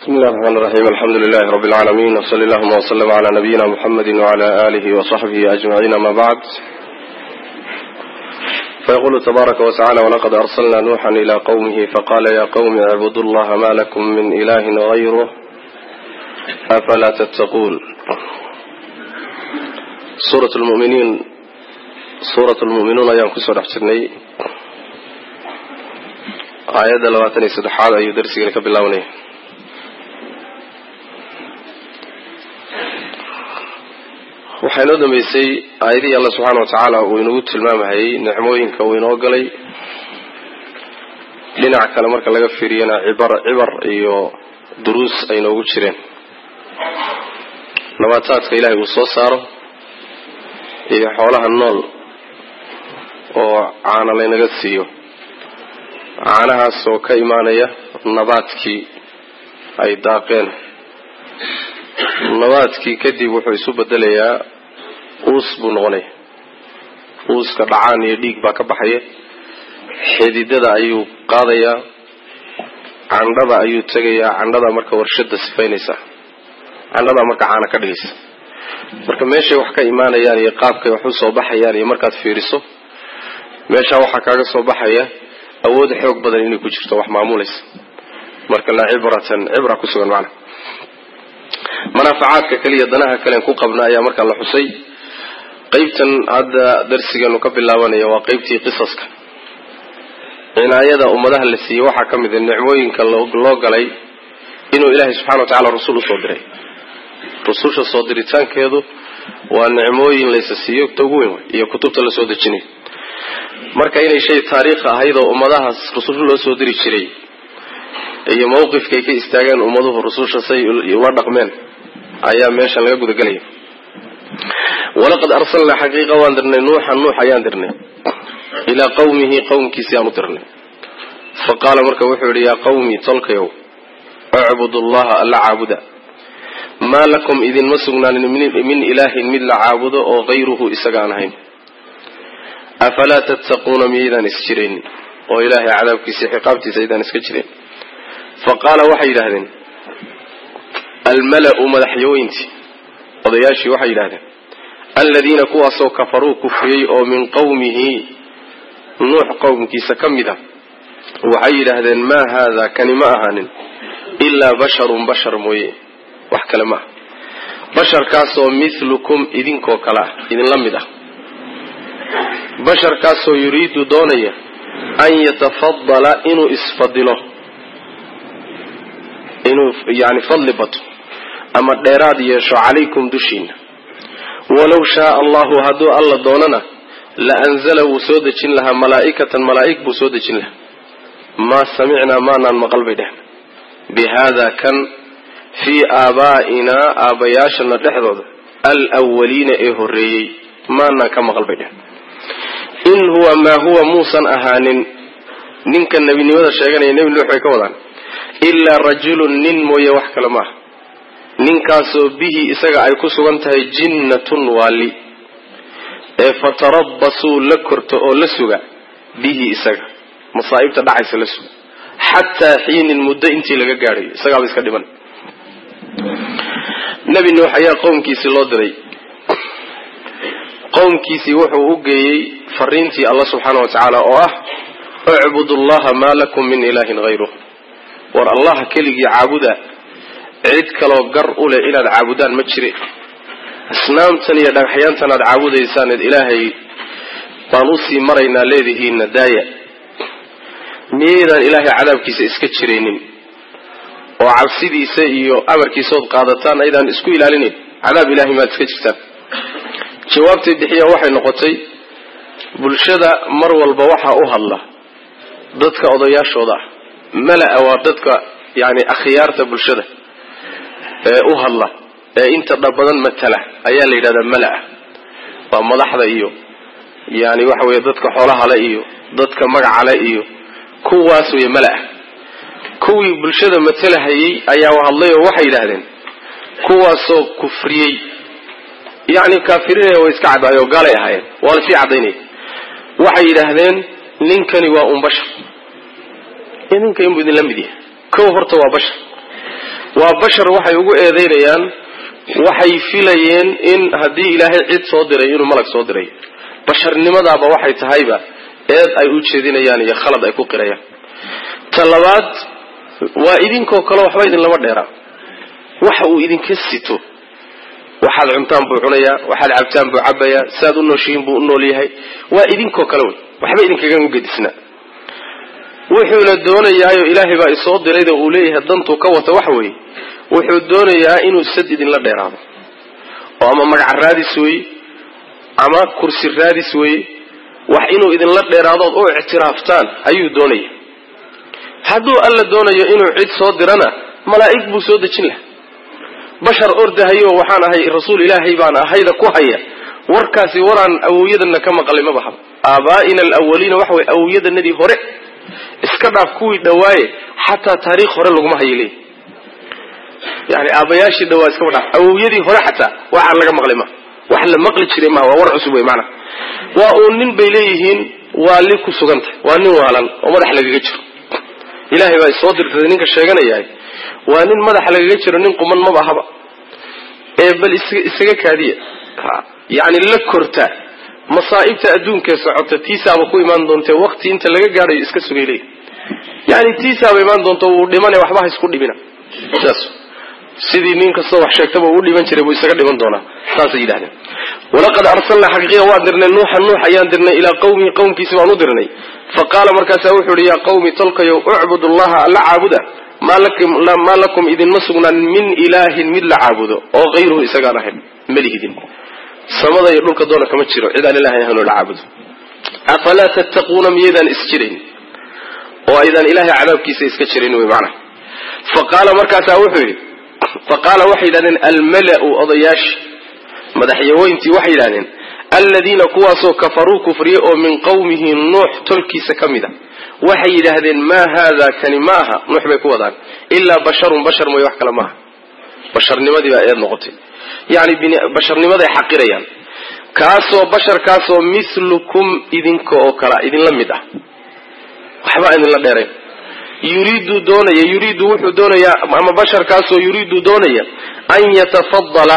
بسم الله الرحمن الرحيم الحمد لله رب العالمين وصلى اللهم وسلم على نبينا محمد وعلى آله وصحبه أجمعين ما بعد فيقول تبارك وتعالى ولقد أرسلنا نوحا إلى قومه فقال يا قوم اعبدوا الله ما لكم من إله غيره أفلا تتقون سورة المؤمنين سورة المؤمنون أيام كسر حسني آيات لواتني سدحاد أي درسي لك بالله waxaa inoo dambeysay aayadihii alla subxaana wa tacaala uu inagu tilmaamahayey nicmooyinka uu inoo galay dhinac kale marka laga fiiriyana cibar cibar iyo duruus ay noogu jireen nabaataadka ilaahay uu soo saaro iyo xoolaha nool oo caana laynaga siiyo caanahaas oo ka imaanaya nabaadkii ay daaqeen nabaadkii kadib wuxuu isu bedelayaa uus buu noqonaya uuska dhacaan iyo dhiig baa ka baxaya xididada ayuu qaadayaa candhada ayuu tegayaa candhada marka warshada sifaynaysa candhadaa marka caana ka dhigaysa marka meeshay wax ka imaanayaan iyo qaabkay wax u soo baxayaan iyo markaad fiiriso meeshaa waxaa kaaga soo baxaya awood xoog badan inay ku jirto wax maamulaysa marka la cibratan cibra ku sugan macna manaafacaadka kaliya danaha kalen ku qabna ayaa markaa la xusay qeybtan hadda darsigeenu ka bilaabanaya waa qeybtii qisaska cinaayada ummadaha la siiyey waxaa ka mid a nicmooyinka loo galay inuu ilaahay subxana wa tacala rasul usoo diray rususha soo diritaankeedu waa nicmooyin laysa siiyo ta ugu weyn iyo kutubta lasoo dejinay marka inay shay taariikh ahayd oo ummadahaas rusul loo soo diri jiray iyo mawqifkay ka istaageen ummaduhu rususha say ula dhaqmeen ayaa meeshan laga gudagelaya walaqad arsalnaa xaqiiqa waan dirnay nuuxan nuux ayaan dirnay ilaa qawmihi qowmkiisi aan u dirnay fa qaala marka wuxuu yidhi yaa qawmi tolkayow icbudu llaha alla caabuda maa lakum idinma sugnaanin min ilaahin mid la caabudo oo hayruhu isaga aan ahayn afalaa tattaquuna miyaydaan is jiraynin oo ilaahay cadaabkiisa xiqaabtiisa aydaan iska jireen fa qaala waxay yidhaahdeen almala-u madaxyooyintii odayaashii waxay yidhahdeen aladiina kuwaasoo kafaruu kufriyey oo min qowmihi nuux qowmkiisa ka mid a waxay yidhaahdeen maa haada kani ma ahaanin ilaa basharun bashar mooye wax kale ma ah basharkaasoo mithlukum idinkoo kale ah idinla mid ah basharkaasoo yuriidu doonaya an yatafadala inuu isfadilo inuu yani fadli bato ama dheeraad yeesho calaykum dushiina walow shaaa allahu hadduu alla doonana la anzala wuu soo dejin lahaa malaa'ikatan malaa'ig buu soo dejin lahaa maa samicnaa maanaan maqal bay dhehn bi haada kan fii aabaa'inaa aabbayaashana dhexdooda alwaliina ee horreeyey maanaan ka maqal bay dhehn in huwa maa huwa muusan ahaanin ninka nebinimada sheeganaya nebi nuux bay ka wadaan ilaa rajulun nin mooye wax kale ma aha ninkaasoo bihi isaga ay ku sugan tahay jinnatun waali ee fatarabbasuu la korto oo la suga bihi isaga masaa'ibta dhacaysa la suga xataa xiinin muddo intii laga gaadhayo isagaaba iska dhiman nebi nuux ayaa qowmkiisii loo diray qowmkiisii wuxuu u geeyey fariintii alla subxaana wa tacaala oo ah icbudu allaha maa lakum min ilaahin hayruh war allaha keligii caabuda cid kaloo gar u leh inaad caabudaan ma jire asnaamtan iyo dhagaxyaantan aad caabudaysaaneed ilaahay baan usii maraynaa leedihiinna daaya miyaydaan ilaahay cadaabkiisa iska jiraynin oo cabsidiisa iyo amarkiisaood qaadataan aydaan isku ilaalinayn cadaab ilahay maad iska jirtaan jawaabtay bixiya waxay noqotay bulshada mar walba waxaa u hadla dadka odayaashooda ah mala-a waa dadka yani akhyaarta bulshada ee u hadla ee inta dhabadan matala ayaa la yidhahdaa mala-a waa madaxda iyo yani waxa weye dadka xoolahale iyo dadka magacale iyo kuwaas wey mala-a kuwii bulshada matalahayey ayaa hadlay oo waxay yidhaahdeen kuwaasoo kufriyey yani kaafiriinaya way iska caddaayoo gaalay ahaayeen waa lasii caddaynaya waxay yidhaahdeen ninkani waa un bashar idinka inbuu idinla mid yahay kow horta waa bashar waa bashar waxay ugu eedaynayaan waxay filayeen in haddii ilaahay cid soo diray inuu malag soo diray basharnimadaaba waxay tahayba eed ay u jeedinayaan iyo khalad ay ku qirayaan ta labaad waa idinkoo kale waxba idinlama dheeraa waxa uu idinka sito waxaad cuntaan buu cunayaa waxaad cabtaan buu cabayaa siaad u nooshihiin buu u nool yahay waa idinkoo kale wey waxba idinkaga gedisna wuxuuna doonayaayo ilaahay baa isoo dirayda uu leeyahay dantuu ka wata waxa weeye wuxuu doonayaa inuu sad idinla dheeraado oo ama magaca raadis weeye ama kursi raadis weeye wax inuu idinla dheeraadood u ictiraaftaan ayuu doonaya hadduu alla doonayo inuu cid soo dirana malaa'ig buu soo dejin laha bashar ordahayo waxaan ahay rasuul ilaahay baan ahayda ku haya warkaasi waraan awowyadana ka maqlay ma bahaba aabaa'ina alawaliina waxa way awowyadanadii hore iska dhaaf kuwii dhawaaye xataa taariikh hore laguma hayo leey yani aabayaashii dhawaa iskama dhaaf awowyadii hore xataa waxaan laga maqlay ma wax la maqli jiray maha waa war cusub wey maanaa waa uu nin bay leeyihiin waali ku sugantah waa nin waalan oo madax lagaga jiro ilaahay baa soo dirtay ninka sheeganayahay waa nin madaxa lagaga jiro nin quman maba ahaba ee bal isaga kaadiya yani la korta masaa'ibta adduunkae socota tiisaaba ku imaan doonte waqti inta laga gaadhayo iska sugay leey yani tiisaaba imaan doonto wuu dhimane waxba ha isku dhibina saas sidii nin kastoo wax sheegtaba uu dhiman jiray buu isaga dhiman doonaa saasay yidhahdeen walaqad arsalnaa xaqiiqa waan dirnay nuuxan nuux ayaan dirnay ilaa qawmihi qowmkiisi baan u dirnay fa qaala markaasaa wuxuu ihi yaa qawmi tolkayow ucbud allaha alla caabuda maa lakum idinma sugnaan min ilaahin mid la caabudo oo hayruhu isagaan ahayn malihidin samada iyo dhulka doona kama jiro cidaan ilahay ahayn oo la caabudo afalaa tattaquuna miyaydaan isjirayn oo aydaan ilahay cadaabkiisa iska jirin wy macnaha fa qaala markaasaa wuxuu yidhi fa qaala waxay yidhahdeen almala-u odayaashii madaxyaweyntii waxay yidhahdeen aladiina kuwaasoo kafaruu kufriye oo min qawmihi nuux tolkiisa ka mid a waxay yidhaahdeen maa haada kani ma aha nuux bay ku wadaan ilaa basharun bashar mooye wax kale maaha basharnimadii baa eed noqotay yani basharnimaday xaqirayaan kaasoo basharkaasoo milukum idinka oo kala idinla mid ah waxba idinla dheerayn yuriidu doonaya yuriidu wuxuu doonayaa ama basharkaasoo yuriidu doonaya an yatafadala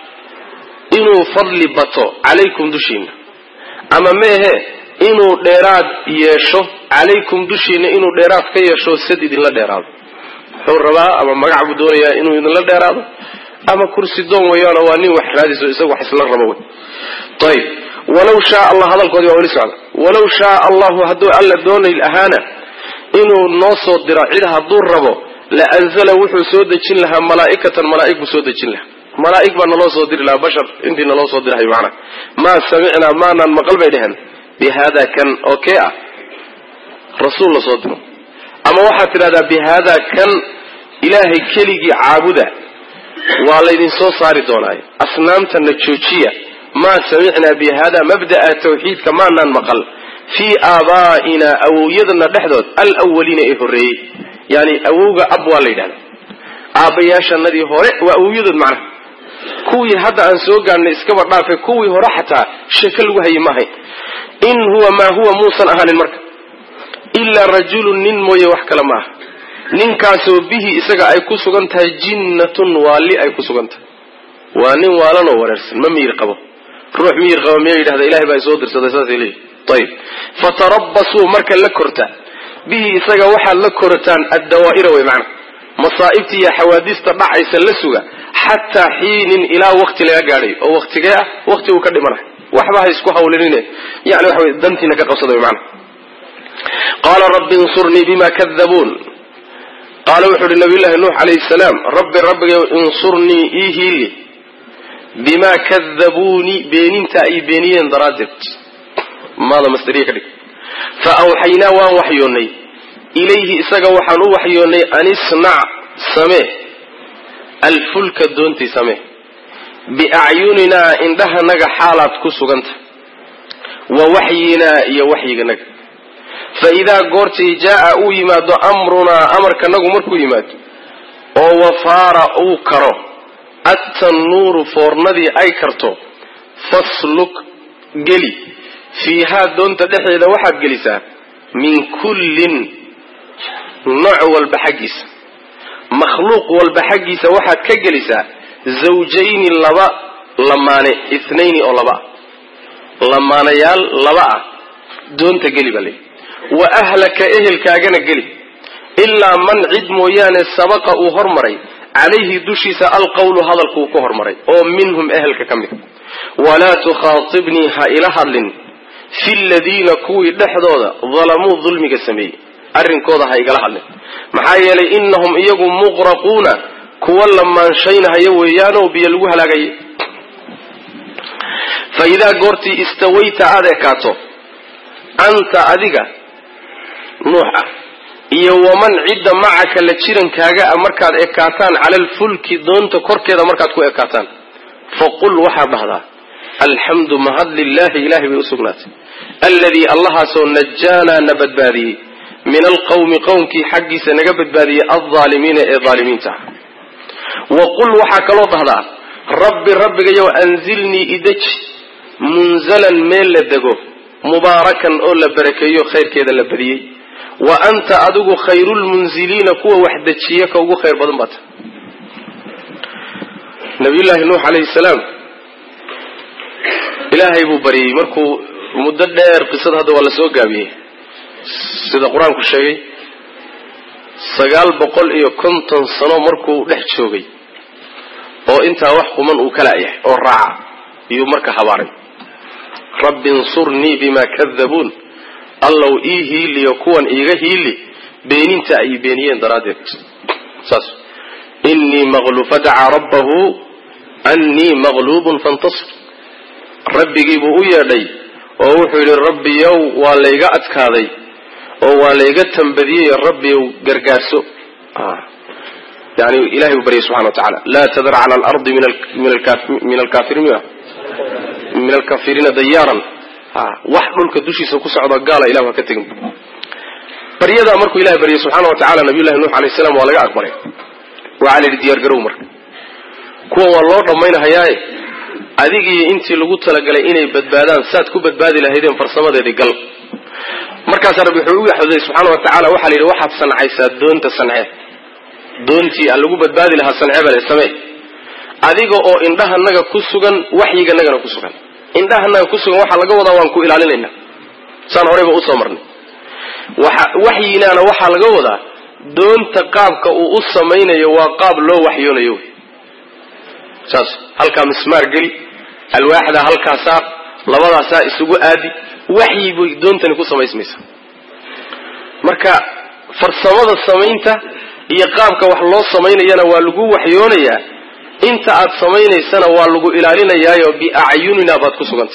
inuu fadli bato calaykum dushiina ama meehe inuu dheeraad yeesho calaykum dushiina inuu dheeraad ka yeesho sad idinla dheeraado wuxuu rabaa ama magac buu doonayaa inuu idinla dheeraado ama kursi doon weyaano waa nin wax raadiso isagu wax isla rabo wey ayib walaw shaa allah hadalkoodii waa weli socda walaw shaa allahu hadduu alla doonay ahaana inuu noo soo diro cid hadduu rabo la anzala wuxuu soo dejin lahaa malaa'ikatan malaa'ig buu soo dejin lahaa malaa'ig baa naloo soo diri lahaa bashar intii naloo soo dirahay macnaa maa samicnaa maanaan maqal bay dheheen bi haada kan oo kee ah rasuul la soo diro ama waxaad tidhahdaa bi haada kan ilaahay keligii caabuda waa laydin soo saari doonaayo asnaamtana joojiya maa samicnaa bi hada mabda'a tawxiidka maanaan maqal fii aabaa'inaa awowyadana dhexdood alwaliina ee horreeyey yani awowga ab waa la yidhahda aabbayaashanadii hore waa awowyadood macnaha kuwii hadda aan soo gaadhnay iskaba dhaafe kuwii hore xataa sheeko lagu hayay maahayn in huwa maa huwa muusan ahaanin marka ilaa rajulun nin mooye wax kale ma aha ninkaasoo bihi isaga ay ku sugan tahay jinnatun waali ay ku sugan tahay waa nin waalanoo wareersan ma miyir qabo ruux miyir qabo miya yidhahda ilahay baa isoo dirsaday saasay leeyihi ayib fatarabbasuu marka la korta bihi isaga waxaad la korataan addawaa'ira wey macna masaa'ibta iyo xawaadiista dhacaysa la suga xataa xiinin ilaa wakti laga gaadhay oo waktigee ah wakti uu ka dhimanayo waxba ha isku hawlanine yani waxa wey dantiina ka qabsada wey macna qaala rabbi insurnii bima kadabuun qaala wuxuu uhi nabiyullaahi nuux calayhi salaam rabbi rabbigayow insurnii ii hiili bimaa kadabuunii beeninta ay beeniyeen daraaddeed maada masdariya ka dhig fa awxaynaa waan waxyoonnay ilayhi isaga waxaan u waxyoonnay an isnac samee alfulka doontii samee biacyuninaa indhahanaga xaalaad ku suganta wa waxyinaa iyo waxyiganaga fa idaa goortii jaa'a uu yimaado amrunaa amarkanagu markuu yimaado oo wafaara uu karo attanuuru foornadii ay karto fasluk geli fiihaa doonta dhexdeeda waxaad gelisaa min kullin nooc walba xaggiisa makhluuq walba xaggiisa waxaad ka gelisaa zawjayni laba lamaane ithnayni oo laba ah lamaanayaal laba ah doonta geli baa layidhi wa ahlaka ehelkaagana geli ilaa man cid mooyaane sabaqa uu hormaray calayhi dushiisa alqawlu hadalkuu ku hormaray oo minhum ehelka ka mid walaa tukhaatibnii ha ila hadlin fi ladiina kuwii dhexdooda dalamuu dulmiga sameeyey arrinkooda ha igala hadlin maxaa yeelay innahum iyagu muqraquuna kuwa lamaanshaynahaya weeyaanoo biyo lagu halaagayay fa idaa goortii istawayta aada ekaato anta adiga nuux ah iyo waman cidda macaka la jirankaaga a markaad ekaataan cala alfulki doonta korkeeda markaad ku ekaataan faqul waxaad dhahdaa alxamdu mahad lilaahi ilahay bay usugnaatay alladii allahaasoo najaanaa na badbaadiyey min alqawmi qowmkii xaggiisa naga badbaadiyey aldaalimiina ee daalimiinta ah wa qul waxaa kaloo dhahdaa rabbi rabbigayow anzilnii ideji munzalan meel la dego mubaarakan oo la barakeeyo khayrkeeda la badiyey wa anta adigu khayrulmunziliina kuwa wax dejiya ka ugu khayr badan baata nabiyullaahi nuux calayhi salaam ilaahay buu baryey markuu muddo dheer qisada hadda waa la soo gaabiyey sida qur-aanku sheegay sagaal boqol iyo konton sano markuu dhex joogay oo intaa wax quman uu ka la'yahay oo raaca iyuu marka habaaray rabbi insurnii bima kadabuun allow ii hiiliyo kuwan iiga hiili beeninta ay beeniyeen daraaddeed saas innii maqlu fadacaa rabbahu annii maqluubun fantasir rabbigii buu u yeedhay oo wuxuu yidhi rabbiyow waa layga adkaaday oo waa layga tambadiyey rabbiyow gargaarso yani ilahay buu baryay subxana wa tacala laa tadar cala alardi min alkafiriin min alkafiriina dayaaran wax dhulka dushiisa ku socda gaala ilah ha ka tegin baryadaa markuu ilahay baryay subxaana wa tacala nabiyullahi nuux alayh salam waa laga aqbalay waxaa la yidhi diyaar garow marka kuwan waa loo dhammaynahayaaye adigiiyo intii lagu talagalay inay badbaadaan saad ku badbaadi lahaydeen farsamadeedii gal markaasaa rabbi wuxuu u yaxday subxaana wa tacala waxaa la yidhi waxaad sancaysaa doonta sancee doontii aan lagu badbaadi lahaa sancee bale samee adiga oo indhahanaga ku sugan waxyiganagana ku sugan indhahanaga ku sugan waxaa laga wadaa waan ku ilaalinaynaa saan horeyba usoo marnay waxyinaana waxaa laga wadaa doonta qaabka uu u samaynayo waa qaab loo waxyoonayo saas halkaa mismaar geli alwaaxdaa halkaa saar labadaasaa isugu aadi waxyi bay doontani ku samaysmaysaa marka farsamada samaynta iyo qaabka wax loo samaynayana waa lagu waxyoonayaa inta aad samaynaysana waa lagu ilaalinayaayo biacyunina baad ku suganta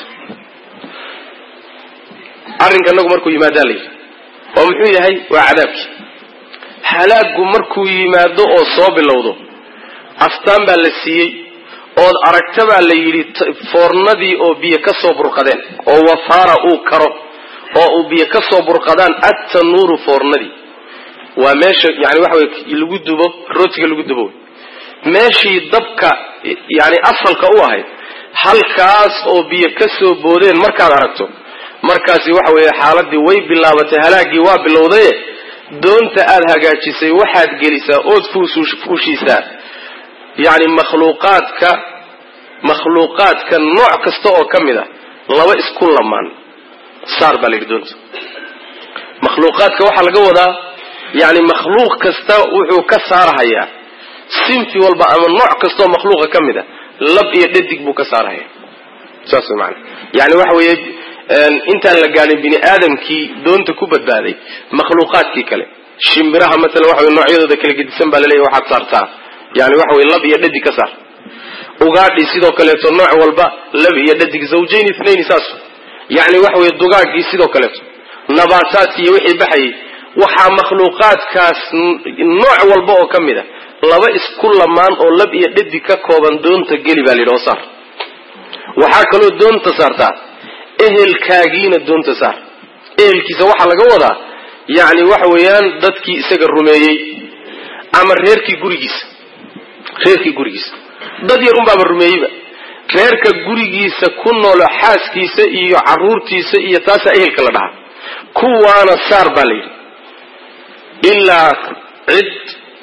arrinka inagu markuu yimaadaa layidhi oo muxuu yahay waa cadaabkii halaaggu markuu yimaado oo soo bilowdo astaan baa la siiyey ood aragta baa la yidhi foornadii oo biyo ka soo burqadeen oo wafaara uu karo oo uu biyo ka soo burqadaan attanuuru foornadii waa meesha yani waxa wey lagu dubo rootiga lagu dubo meeshii dabka yani asalka u ahayd halkaas oo biyo ka soo boodeen markaad aragto markaasi waxa weeye xaaladii way bilaabatay halaagii waa bilowdaye doonta aad hagaajisay waxaad gelisaa ood fuushiisaa yani makhluuqaadka makhluuqaadka nooc kasta oo ka mid a laba isku lamaan saar baa la yidhi doonta makhluuqaadka waxaa laga wadaa yani makhluuq kasta wuxuu ka saarahayaa sinfi walba ama nooc kastaoo makhluuqa ka mid a lab iyo dhadig buu ka saarahaya saas way maana yani waxa weeye intaan la gaadhin bini aadamkii doonta ku badbaaday makhluuqaadkii kale shimbiraha maalan waxa wey noocyadooda kala gedisan baa laleeyahy waxaad saartaa yani waxa wey lab iyo dhadig ka saar ugaadhi sidoo kaleeto nooc walba lab iyo dhadig zawjayn itnayn saas yani waxa wey dugaagii sidoo kaleeto nabaataadki iyo wixii baxayay waxaa makhluuqaadkaas nooc walba oo ka mid a laba isku lamaan oo lab iyo dhadig ka kooban doonta geli baa layidhi oo saar waxaa kaloo doonta saartaa ehelkaagiina doonta saar ehelkiisa waxaa laga wadaa yani waxa weeyaan dadkii isaga rumeeyey ama reerkii gurigiisa reerkii gurigiisa dad yar unbaaba rumeeyeyba reerka gurigiisa ku noolo xaaskiisa iyo caruurtiisa iyo taasaa ehelka la dhahaa kuwaana saar baa layidhi ilaa cid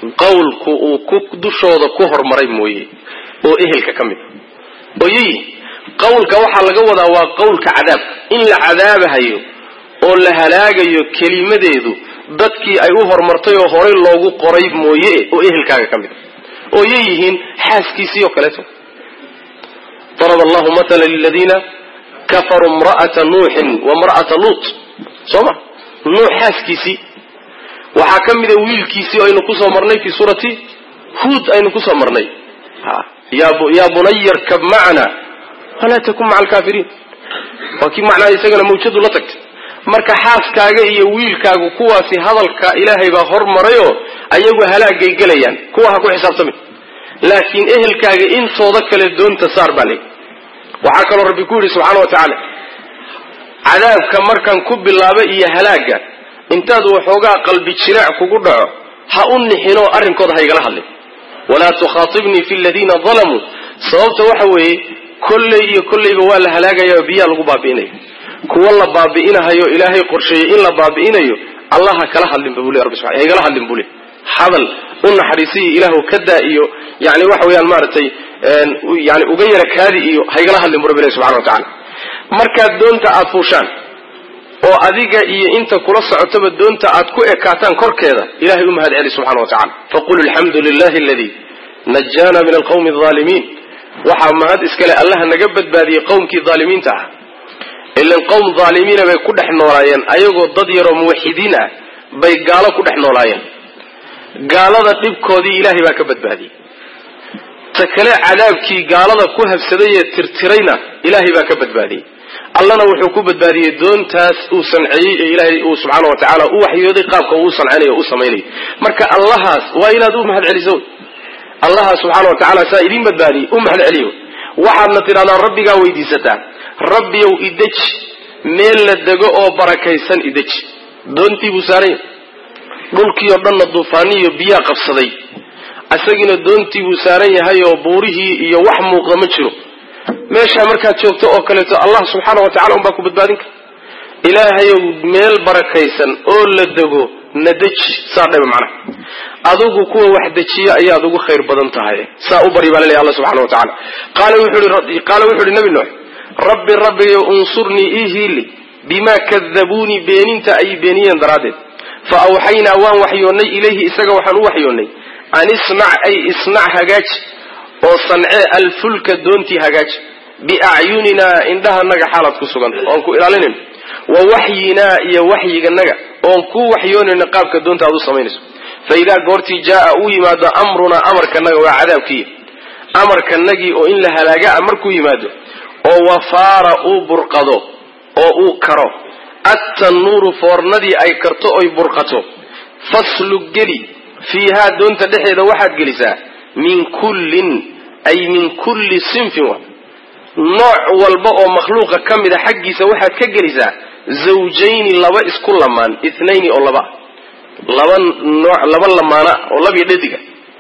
qawlku uu ku dushooda ku hormaray mooye oo ehelka ka mid a oyi qawlka waxaa laga wadaa waa qawlka cadaabka in la cadaabahayo oo la halaagayo kelimadeedu dadkii ay u hormartay oo horay loogu qoray mooye oo ehelkaaga ka mid a oo yay yihiin xaaskiisii oo kaleeto darab allahu matala liladiina kafaruu imra'ata nuuxin wa imra'ata luut soo ma nuux xaaskiisii waxaa ka mida wiilkiisii aynu kusoo marnay fii suurati huod aynu kusoo marnay yaa bunaya rkab macna walaa takun maca alkaafiriin waa kii macnaha isagana mawjadu la tagtay marka xaaskaaga iyo wiilkaagu kuwaasi hadalka ilaahay baa hormarayoo ayagu halaagay gelayaan kuwa ha ku xisaabtamin laakiin ehelkaaga intooda kale doonta saar baa leey waxaa kaloo rabbi ku yidhi subxaana wa tacaala cadaabka markan ku bilaaba iyo halaaga intaad waxoogaa qalbi jiraac kugu dhaco ha u nixinoo arrinkooda ha igala hadlin walaa tukhaatibnii fi ladiina dalamuu sababta waxa weeye kolley iyo kolleyba waa la halaagaya oo biyaa lagu baabi'inaya kuwa la baabi'inahayo ilaahay qorsheeyey in la baabi'inayo allah ha kala hadlin bu le rabbi subana ha igala hadlin buu le hadal u naxariisiyo ilaahu ka daa iyo yani waxa weeyaan maaragtay yani uga yara kaadi iyo ha igala hadlin bu rabbi ilahi subxana wa tacala markaad doonta aada fuushaan oo adiga iyo inta kula socotaba doonta aad ku ekaataan korkeeda ilahay u mahad celi subxana wa tacala faqul alxamdu lilahi aladii najaana min alqawmi alaalimiin waxaa mahad iskale allaha naga badbaadiyey qowmkii aalimiinta ah ilan qowm aalimiina bay ku dhex noolaayeen ayagoo dad yaroo muwaxidiin ah bay gaalo ku dhex noolaayeen gaalada dhibkoodii ilaahay baa ka badbaadiyey ta kale cadaabkii gaalada ku habsaday ee tirtirayna ilaahay baa ka badbaadiyey allana wuxuu ku badbaadiyey doontaas uu sanceeyey ee ilaahay uu subxaana wa tacaala u waxyooday qaabka uu sanceynayo o u samaynayo marka allahaas waa inaad u mahad celiso allahaas subxaana wa tacala saa idiin badbaadiyey u mahad celiyo waxaadna tidhahdaan rabbigaa weydiisataa rabbiyow ideji meel la dego oo barakaysan ideji doontii buu saaranya dhulkii oo dhanna duufaaniyo biyaa qabsaday isagiina doontii buu saaran yahay oo buurihii iyo wax muuqda ma jiro meeshaa markaad joogto oo kaleeto allah subxaana wa tacala unbaa ku badbaadin kara ilaahayow meel barakaysan oo la dego na deji saa dhaba macnaha adugu kuwa wax dejiya ayaad ugu khayr badan tahay saa u bari baa laleeyahy alla subxana wa tacala qaala wuxuu ihi nabi nuux rabbi rabbiyo unsurnii ii hiili bimaa kadabuunii beeninta ay beeniyeen daraaddeed fa awxaynaa waan waxyoonnay ilayhi isaga waxaan u waxyoonnay an isnac ay isnac hagaaji oo sancee alfulka doontii hagaaji biacyuninaa indhahanaga xaalaad ku sugan oon ku ilaalinayno wa waxyinaa iyo waxyiganaga oon ku waxyoonayno qaabka doonta aad u samaynayso fa idaa goortii jaaa uu yimaado amrunaa amarkanaga waa cadaabkiiya amarkanagii oo in la halaagaa markuu yimaado oo wafaara uu burqado oo uu karo attanuuru foornadii ay karto oy burqato faslug geli fiihaa doonta dhexeeda waxaad gelisaa min kullin ay min kulli sinfin wa nooc walba oo makhluuqa ka mida xaggiisa waxaad ka gelisaa zawjayni laba isku lamaan ithnayni oo laba laba nooc laba lamaana oo labiyo dhadiga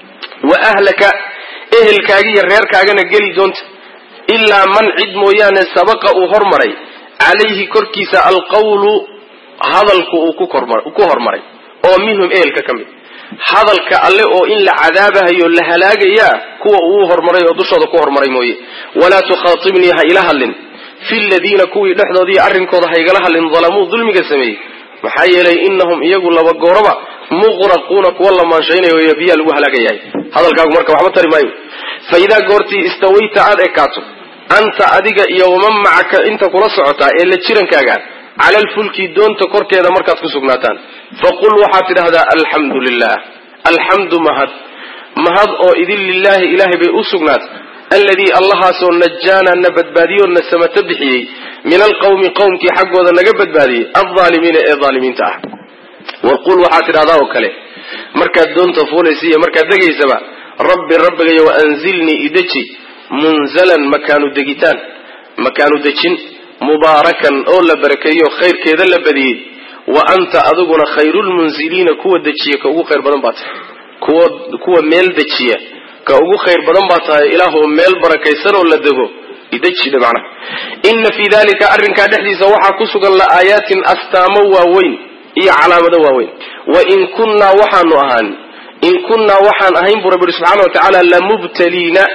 wa ahlaka ehelkaaga iyo reerkaagana geli doonta ilaa man cid mooyaane sabaqa uu hormaray calayhi korkiisa alqawlu hadalku uu ku hormaray oo minhum ehelka ka mid hadalka alle oo in la cadaabahayo la halaagayaa kuwa uu hormaray oo dushooda ku hormaray mooye walaa tukhaatibnii ha ila hadlin fi ladiina kuwii dhexdoodii arrinkooda ha igala hadlin dalamuu dulmiga sameeyey maxaa yeelay inahum iyagu laba gooraba muqraquuna kuwa la maanshaynaya y biyaa lagu halaagayahay hadalkaagu marka waxba tari maayo fa idaa goortii istawayta aad ekaato anta adiga iyo waman macaka inta kula socotaa ee la jirankaaga cala alfulki doonta korkeeda markaad ku sugnaataan faqul waxaad tidhahdaa alxamdu lilah alxamdu mahad mahad oo idin lilaahi ilaahay bay u sugnaatay alladii allahaasoo najaana na badbaadiyoo na samata bixiyey min alqawmi qowmkii xaggooda naga badbaadiyey aldaalimiina ee daalimiinta ah waqul waxaad tidhahdaa oo kale markaad doonta fuulaysa iyo markaad degaysaba rabbi rabbigayo waanzilnii ideji munzalan makaanu degitaan makaanu dejin mubaarakan oo la barakeeyo khayrkeeda la badiyey wa anta adiguna khayrulmunziliina kuwa dejiya ka ugu khayr badan baa tahay kuwa kuwa meel dejiya ka ugu khayr badan baa tahay ilaahoo meel barakaysan oo la dego idejida macnaha inna fii dalika arrinkaa dhexdiisa waxaa ku sugan la aayaatin astaamo waaweyn iyo calaamado waaweyn wa in kunnaa waxaanu ahaan in kunnaa waxaan ahayn buu rabbi subxaana wa tacaala lamubtaliina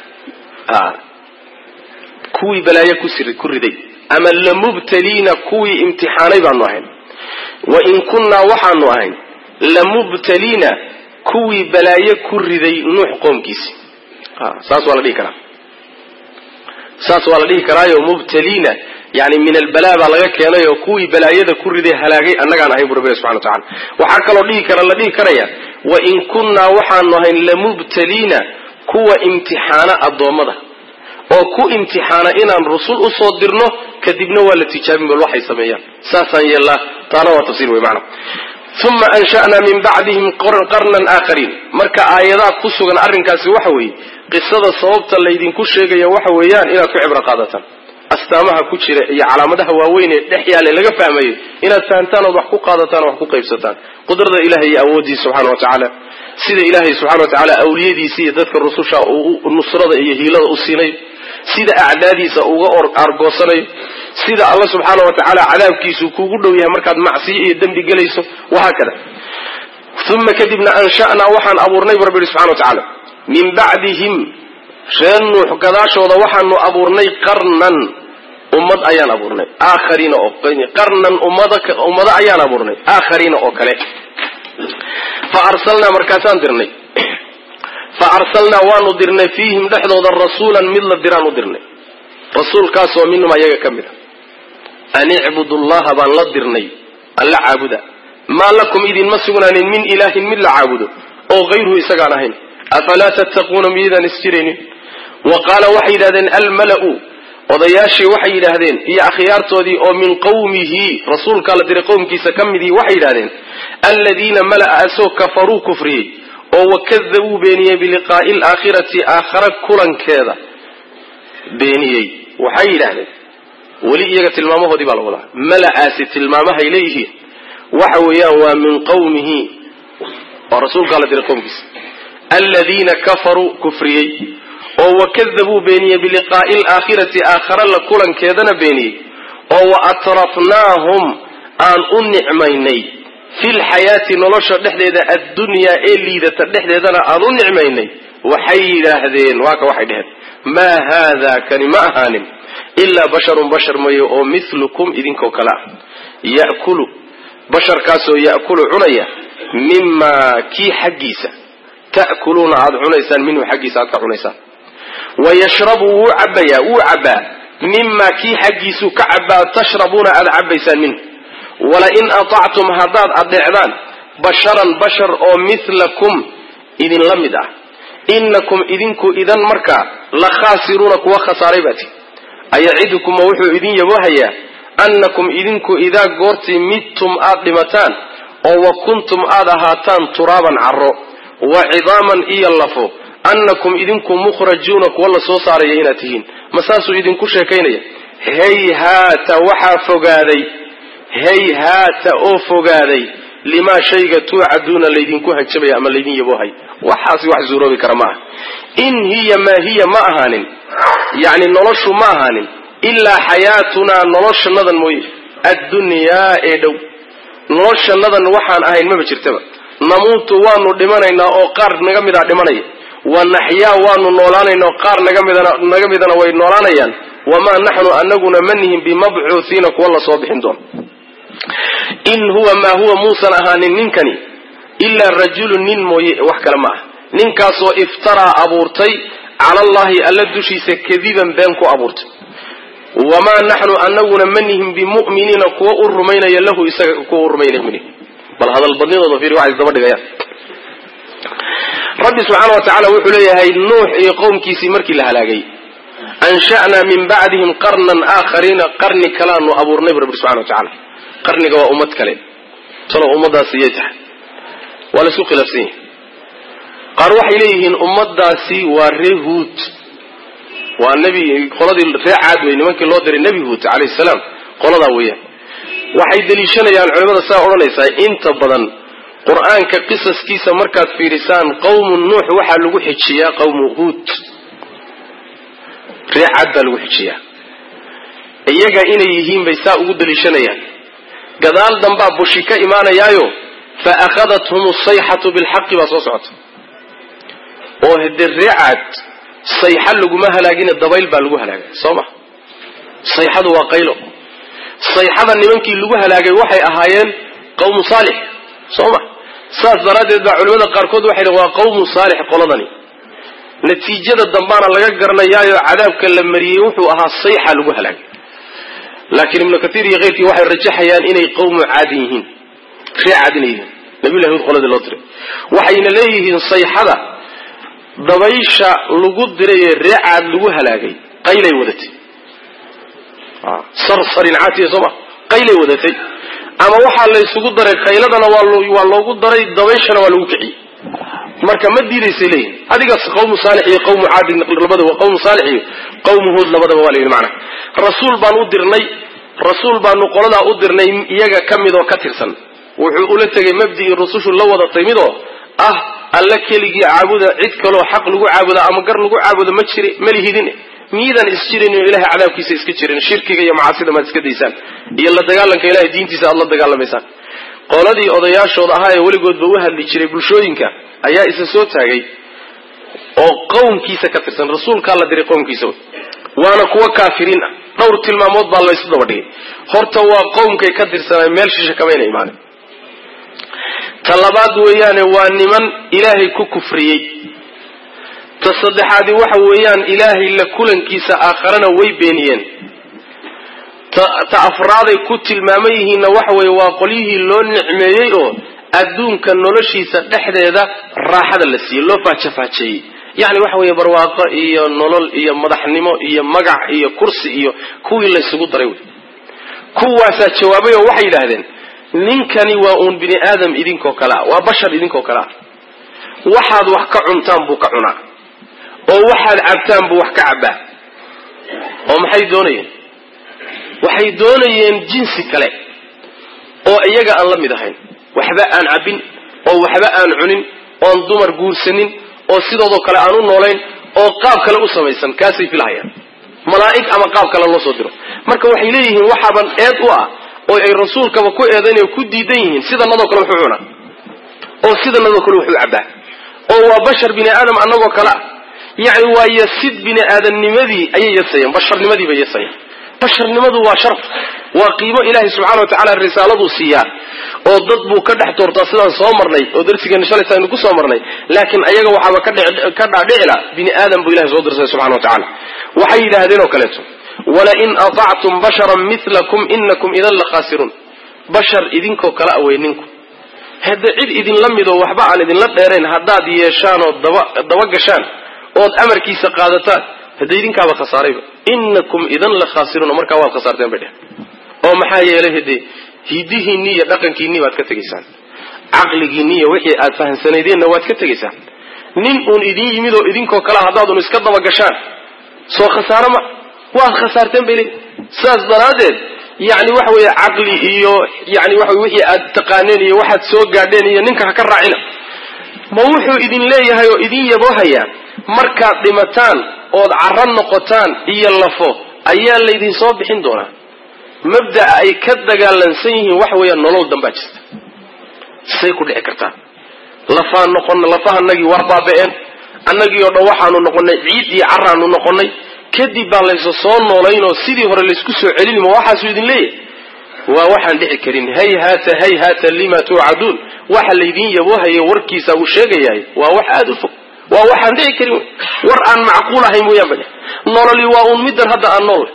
kuwii balaayo ku riday ama lamubtaliina kuwii imtixaanay baanu ahayn wa in kunnaa waxaanu ahayn lamubtaliina kuwii balaayo ku riday nuux qoomkiisi saas waa la dhihi karaa saas waa la dhihi karaayo mubtaliina yani min albalaa baa laga keenay oo kuwii balaayada ku riday halaagay annagaan ahayn bu rabbi subxana watacala waxaa kaloo dhihi kara la dhihi karaya wa in kunnaa waxaanu ahayn lamubtaliina kuwa imtixaana addoommada oo ku imtixaana inaan rusul usoo dirno kadibna waa la tijaabin bal waxay sameeyaan saasaan yeellaa taana waa tafsiir wey macna uma ansha'naa min bacdihim qarnan aakhariin marka aayadaha ku sugan arrinkaasi waxa weeye qisada sababta laydinku sheegaya waxa weeyaan inaad ku cibro qaadataan astaamaha ku jira iyo calaamadaha waaweyn ee dhex yaale laga fahmayo inaad fahamtaan ood wax ku qaadataan oo wax ku qaybsataan qudrada ilahay iyo awooddiisa subxana wa tacaala sida ilaahay subxana wa tacaala awliyadiisa iyo dadka rususha uu nusrada iyo hiilada u siinayo sida acdaadiisa uga argoosanayo sida alla subxaana wa tacaala cadaabkiisu kuugu dhow yahay markaad macsiyo iyo dembi gelayso wahaakada uma kadibna ansha'naa waxaan abuurnay bu rabbi yihi subxana wa tacaala min bacdihim reer nuux gadaashooda waxaanu abuurnay qarnan ummad ayaan abuurnay aakhariina oo qarnan ummado ayaan abuurnay aakhariina oo kale fa arsalnaa markaasaan dirnay fa arsalnaa waanu dirnay fiihim dhexdooda rasuulan mid la diraan u dirnay rasuulkaasoo minhum ayaga ka mid a an icbudu llaha baan la dirnay alla caabuda maa lakum idinma sugnaanin min ilaahin mid la caabudo oo hayruhu isagaan ahayn afalaa tattaquuna miyaydaan isjiraynin wa qaala waxay yidhahdeen almala'u odayaashii waxay yidhaahdeen iyo akhyaartoodii oo min qawmihi rasuulkaa la diray qowmkiisa ka midii waxay yidhahdeen aladiina mala'a asoo kafaruu kufriyey oo wakadabuu beeniyey biliqaa'i alaakhirati aakhara kulankeeda beeniyey waxay yidhaahdeen weli iyaga tilmaamahoodii baa la wadaa mala'aasi tilmaamahay leeyihiin waxa weeyaan waa min qawmihi oo rasuulkaa la diray qowmkiisa aladiina kafaruu kufriyey oo wakadabuu beeniyey biliqaa'i alaakhirati aakhara la kulankeedana beeniyey oo wa atrafnaahum aan u nicmaynay fi lxayaati nolosha dhexdeeda addunyaa ee liidata dhexdeedana aan u nicmaynay waxay yidhaahdeen waa ka waxay dheheen maa haadaa kani ma ahaanin ilaa basharun bashar mayo oo milukum idinkoo kale ah ya'kulu basharkaasoo ya'kulu cunaya mimaa kii xaggiisa ta'kuluuna aada cunaysaan minhu xaggiisa aad ka cunaysaan wa yashrabu wuu cabayaa wuu cabbaa mimaa kii xaggiisuu ka cabbaa tashrabuuna aada cabbaysaan minhu walain atactum haddaad adeecdaan basharan bashar oo mihlakum idinla mid ah inakum idinku idan markaa la khaasiruuna kuwa khasaaray baati ayacidukuma wuxuu idin yabohayaa annakum idinku idaa goortii midtum aad dhimataan oo wa kuntum aad ahaataan turaaban carro wa cidaaman iyo lafo annakum idinku mukhrajuuna kuwa la soo saaraya inaad tihiin ma saasuu idinku sheekaynaya hayhaata waxaa fogaaday hayhaata oo fogaaday limaa shayga tuucaduuna laydinku hanjabaya ama laydin yaboohay waxaasi wax suuroobi kara ma aha in hiya maa hiya ma ahaanin yacni noloshu ma ahaanin ilaa xayaatunaa noloshanadan mooye addunyaa ee dhow noloshanadan waxaan ahayn maba jirtaba namuutu waanu dhimanaynaa oo qaar naga midaa dhimanaya wa naxyaa waanu noolaanaynaa oo qaar naga midana way noolaanayaan wamaa naxnu anaguna ma nihin bimabcuuhiina kuwa la soo bixin doono in huwa maa huwa muusan ahaanin ninkani ilaa rajulun nin mooye wax kale ma ah ninkaasoo iftaraa abuurtay cala allahi alla dushiisa kadiban been ku abuurtay wamaa naxnu anaguna ma nihin bimu'miniina kuwa u rumaynaya lahu isaga kuwa u rumaynaya bal hadalbadnidooda fiiri waxay isdaba dhigayaan rabbi subxaana wa tacaala wuxuu leeyahay nuux iyo qowmkiisii markii la halaagay ansha'naa min bacdihim qarnan aakhariina qarni kalaanu abuurnay bu rabbi subxana wa tacala qarniga waa ummad kale talo ummadaasi yay tahay waa laisku khilaafsan yahay qaar waxay leeyihiin ummadaasi waa ree huud waa nebi qoladii ree caad wey nimankii loo diray nebi huud calayhi salaam qoladaa weeyaan waxay deliishanayaan culimada saa odhanaysaa inta badan qur-aanka qisaskiisa markaad fiirisaan qawmu nuux waxaa lagu xijiyaa qawmu huud ree caad baa lagu xijiyaa iyaga inay yihiin bay saa ugu deliishanayaan gadaal dambaa bushi ka imaanayaayo fa akhadathum asayxatu bilxaqi baa soo socota oo hade reecaad sayxa laguma halaagina dabayl baa lagu halaagay soo ma sayxadu waa qaylo sayxada nimankii lagu halaagay waxay ahaayeen qawmu saalix soo ma saas daraaddeed baa culimada qaarkood waxay dhn waa qawmu saalix qoladani natiijada dambaana laga garanayaayo cadaabka la mariyey wuxuu ahaa sayxa lagu halaagay laakiin ibnu katiir iyo keyrkii waxay rajaxayaan inay qawmu caadin yihiin ree caad inay yihiin nabiyullahi hud qoladii loo diray waxayna leeyihiin sayxada dabaysha lagu diray ee ree caad lagu halaagay qaylay wadatay sarsarin caatiya sooma qaylay wadatay ama waxaa laysugu daray qayladana waa loogu daray dabayshana waa lagu kiciyey marka ma diidaysay leeyihin adigaas qawmu saalix iyo qawmu caadin labadaba qawmu saalix iyo qawmu huud labadaba waa layidhi macna rasuul baan u dirnay rasuul baanu qoladaa u dirnay iyaga ka mid oo ka tirsan wuxuu ula tegay mabdii rusushu la wada timid oo ah alla keligii caabuda cid kaloo xaq lagu caabuda ama gar lagu caabuda ma jiri malihidin miidaan isjirin oo ilahay cadaabkiisa iska jirin shirkiga iyo macaasida maad iska daysaan iyo la dagaalanka ilahay diintiisa aad la dagaalamaysaan qoladii odayaashooda ahaa ee weligoodba u hadli jiray bulshooyinka ayaa isa soo taagay oo qowmkiisa ka tirsan rasuulkaa la diray qowmkiisa waana kuwa kaafiriin ah dhowr tilmaamood baa laysu daba dhigay horta waa qowmkay ka tirsanay meel shisha kamayna imaanin ta labaad weeyaane waa niman ilaahay ku kufriyey ta saddexaadi waxa weeyaan ilaahay la kulankiisa aakharana way beeniyeen ta afraaday ku tilmaaman yihiinna waxa weeye waa qolyihii loo nicmeeyey oo adduunka noloshiisa dhexdeeda raaxada la siiyey loo faajafaajeeyey yacni waxa weeye barwaaqo iyo nolol iyo madaxnimo iyo magac iyo kursi iyo kuwii laysugu daray wey kuwaasaa jawaabay oo waxay yidhaahdeen ninkani waa uun bini aadam idinkoo kale ah waa bashar idinkoo kale ah waxaad wax ka cuntaan buu ka cunaa oo waxaad cabtaan buu wax ka cabbaa oo maxay doonayeen waxay doonayeen jinsi kale oo iyaga aan la mid ahayn waxba aan cabbin oo waxba aan cunin oon dumar guursanin oo sidoodoo kale aan u noolayn oo qaab kale u samaysan kaasay filahayaan malaa'ig ama qaab kale loo soo diro marka waxay leeyihiin waxaaban eed u ah oo ay rasuulkaba ku eedaynay ku diidan yihiin sidanadoo kale wuxuu cunaa oo sidanadoo kale wuxuu cabbaa oo waa bashar bini aadam annagoo kale ah yacni waa yasid bini aadamnimadii ayay yasayeen basharnimadii bay yasayeen basharnimadu waa sharaf waa qiimo ilaahay subxana wa tacala risaaladuu siiyaa oo dad buu ka dhex doortaa sidaan soo marnay oo darsigeena shalaysa aynu ku soo marnay laakiin ayaga waxaaba ka dhaadhicila bini aadam buu ilahay soo dirsay subxana wa tacala waxay yidhaahdeen oo kaleeto walain aطactum basharan milakum inakum idan la khaasiruun bashar idinkoo kala awey ninku hadda cid idinla midoo waxba aan idinla dheerayn haddaad yeeshaan oo daba gashaan ood amarkiisa qaadataan hadda idinkaaba khasaarayba inakum idan la khaasiruuna markaa waad khasaarteen bay dheh oo maxaa yeelay hade hidihiinni iyo dhaqankiinni baad ka tegaysaan caqligiinni iyo wixii aad fahamsanaydeenna waad ka tegaysaan nin uun idin yimid oo idinkoo kale haddaadun iska daba gashaan soo khasaaro ma waad khasaarteen bay leeyiin sidaas daraaddeed yani waxa weeye caqli iyo yani waxa wixii aad taqaaneen iyo waxaad soo gaadheen iyo ninka ha ka raacina ma wuxuu idin leeyahay oo idin yaboohayaa markaad dhimataan ood carro noqotaan iyo lafo ayaa laydin soo bixin doonaa mabda'a ay ka dagaalansan yihiin waxa weeyaan nolol dambaa jirta say ku dhici kartaa lafaan noqon lafahanagii waa baaba'een annagii oo dhan waxaanu noqonnay ciid iyo carraanu noqonnay kadib baa laysa soo noolaynoo sidii hore laysku soo celin ma waxaasuu idin leeyahay waa waxaan dhici karin hayhaata hayhaata lima tuucaduun waxa laydin yaboohaye warkiisa uu sheegayahay waa wax aada u fog waa waxaan dhici karin war aan macquul ahayn mooyaan ba nololi waa uun middan hadda aan nool